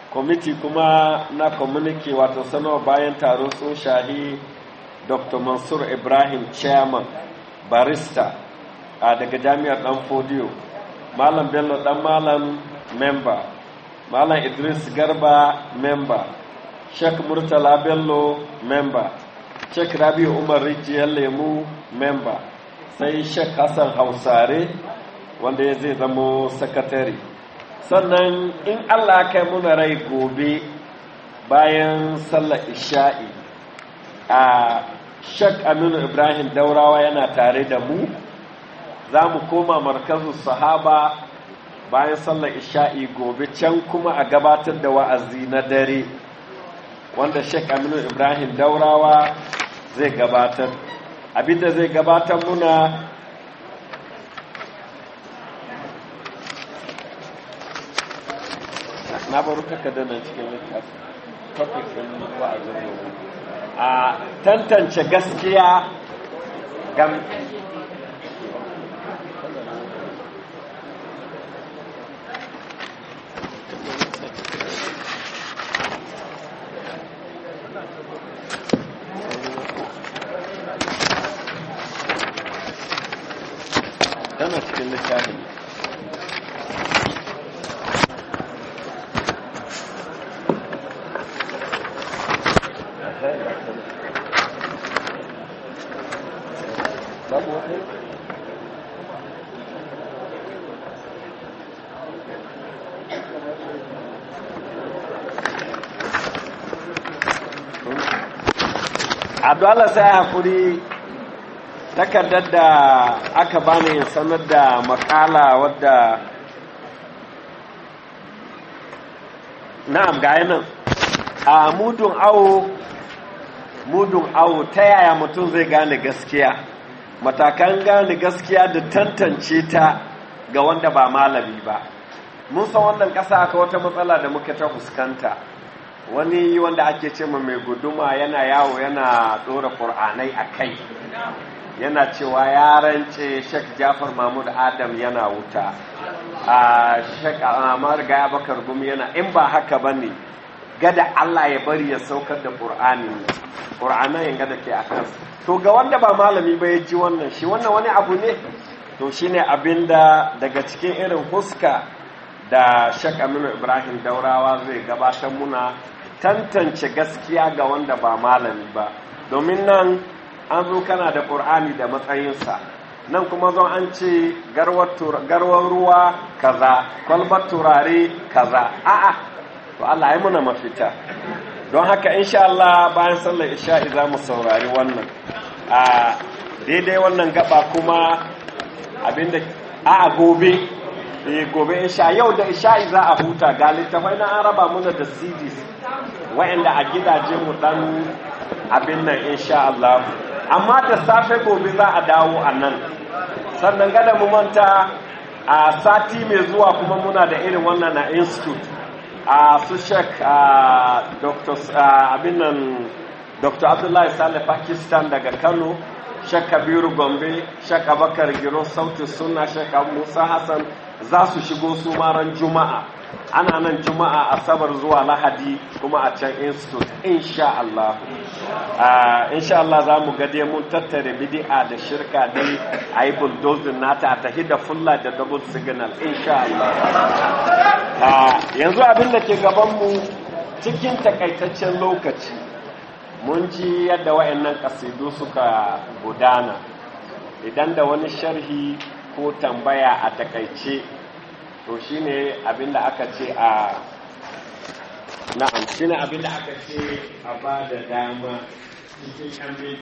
[SPEAKER 2] kwamiti kuma na community wato sanarwa bayan taro sun shahi dr mansur ibrahim chairman barista a daga jami'ar dan fodiyo malam bello dan malam member malam idris garba member sheikh murtala bello member sheikh rabi umar rijiyar lemu member sai sheikh hassan hausare wanda ya zai zamo sakatare sannan in allah kai muna rai gobe bayan sallar isha'i a sheikh aminu ibrahim daurawa yana tare da mu za mu koma markazin sahaba bayan sallar isha'i gobe can kuma a gabatar da wa'azi na dare wanda sheikh aminu ibrahim daurawa zai gabatar abinda zai gabatar muna na baro takardar nan cikin littafi topic din wa'azin gobe a tantance gaskiya gam tana cikin littafin babu wata Abdullah sai hakuri takardar da aka bani sanar da makala wadda na'am ga nan a mudun awo mudun awo ta yaya mutum zai gane gaskiya matakan gane gaskiya da tantance ta ga wanda ba malami ba mun san wannan ƙasa aka wata matsala da muka ta fuskanta wani wanda ake ce mai guduma yana yawo yana ɗora ƙur'anai a kai yana cewa ya rance shek jafar mahmud adam yana wuta a shek amar gaya bakar gumi yana in ba haka ba ne gada allah ya bari ya saukar da ƙur'ani ƙur'anan yin gada ke a kansu to ga wanda ba malami ba ya ji wannan shi wannan wani abu ne to shine abin da daga cikin irin huska da shek aminu ibrahim daurawa zai gabatar muna tantance gaskiya ga wanda ba malami ba domin nan an zo kana da ƙur'ani da matsayinsa nan kuma zo an ce garwar ruwa kaza kwalbar turare kaza a'a to Allah ya muna mafita don haka insha Allah bayan sallar isha'i za mu saurari wannan a daidai wannan gaba kuma abinda a gobe eh gobe insha yau da isha'i za a huta ga littafai na an raba muna da CDs wa'anda a gidaje mu dan abin nan insha Allah amma da safe gobe za a dawo a nan sannan gada mu manta a sati mai zuwa kuma muna da irin wannan na institute a su shek abin nan dr abdullahi saleh pakistan daga kano shek kabiru gombe shek abakar giro sautin suna shek musa hassan za su shigo su maran juma'a ana nan juma'a asabar zuwa lahadi kuma a can institute insha Allah insha Allah za mu gade mun tattare bidi'a da shirka dai a yi bulldozin nata a tafi da fulla da double signal insha Allah yanzu abin da ke gabanmu cikin takaitaccen lokaci mun ji yadda wayannan kasidu suka gudana idan da wani sharhi ko tambaya a takaice to shine abinda aka ce a na'am shine abinda aka ce a ba da dama cikin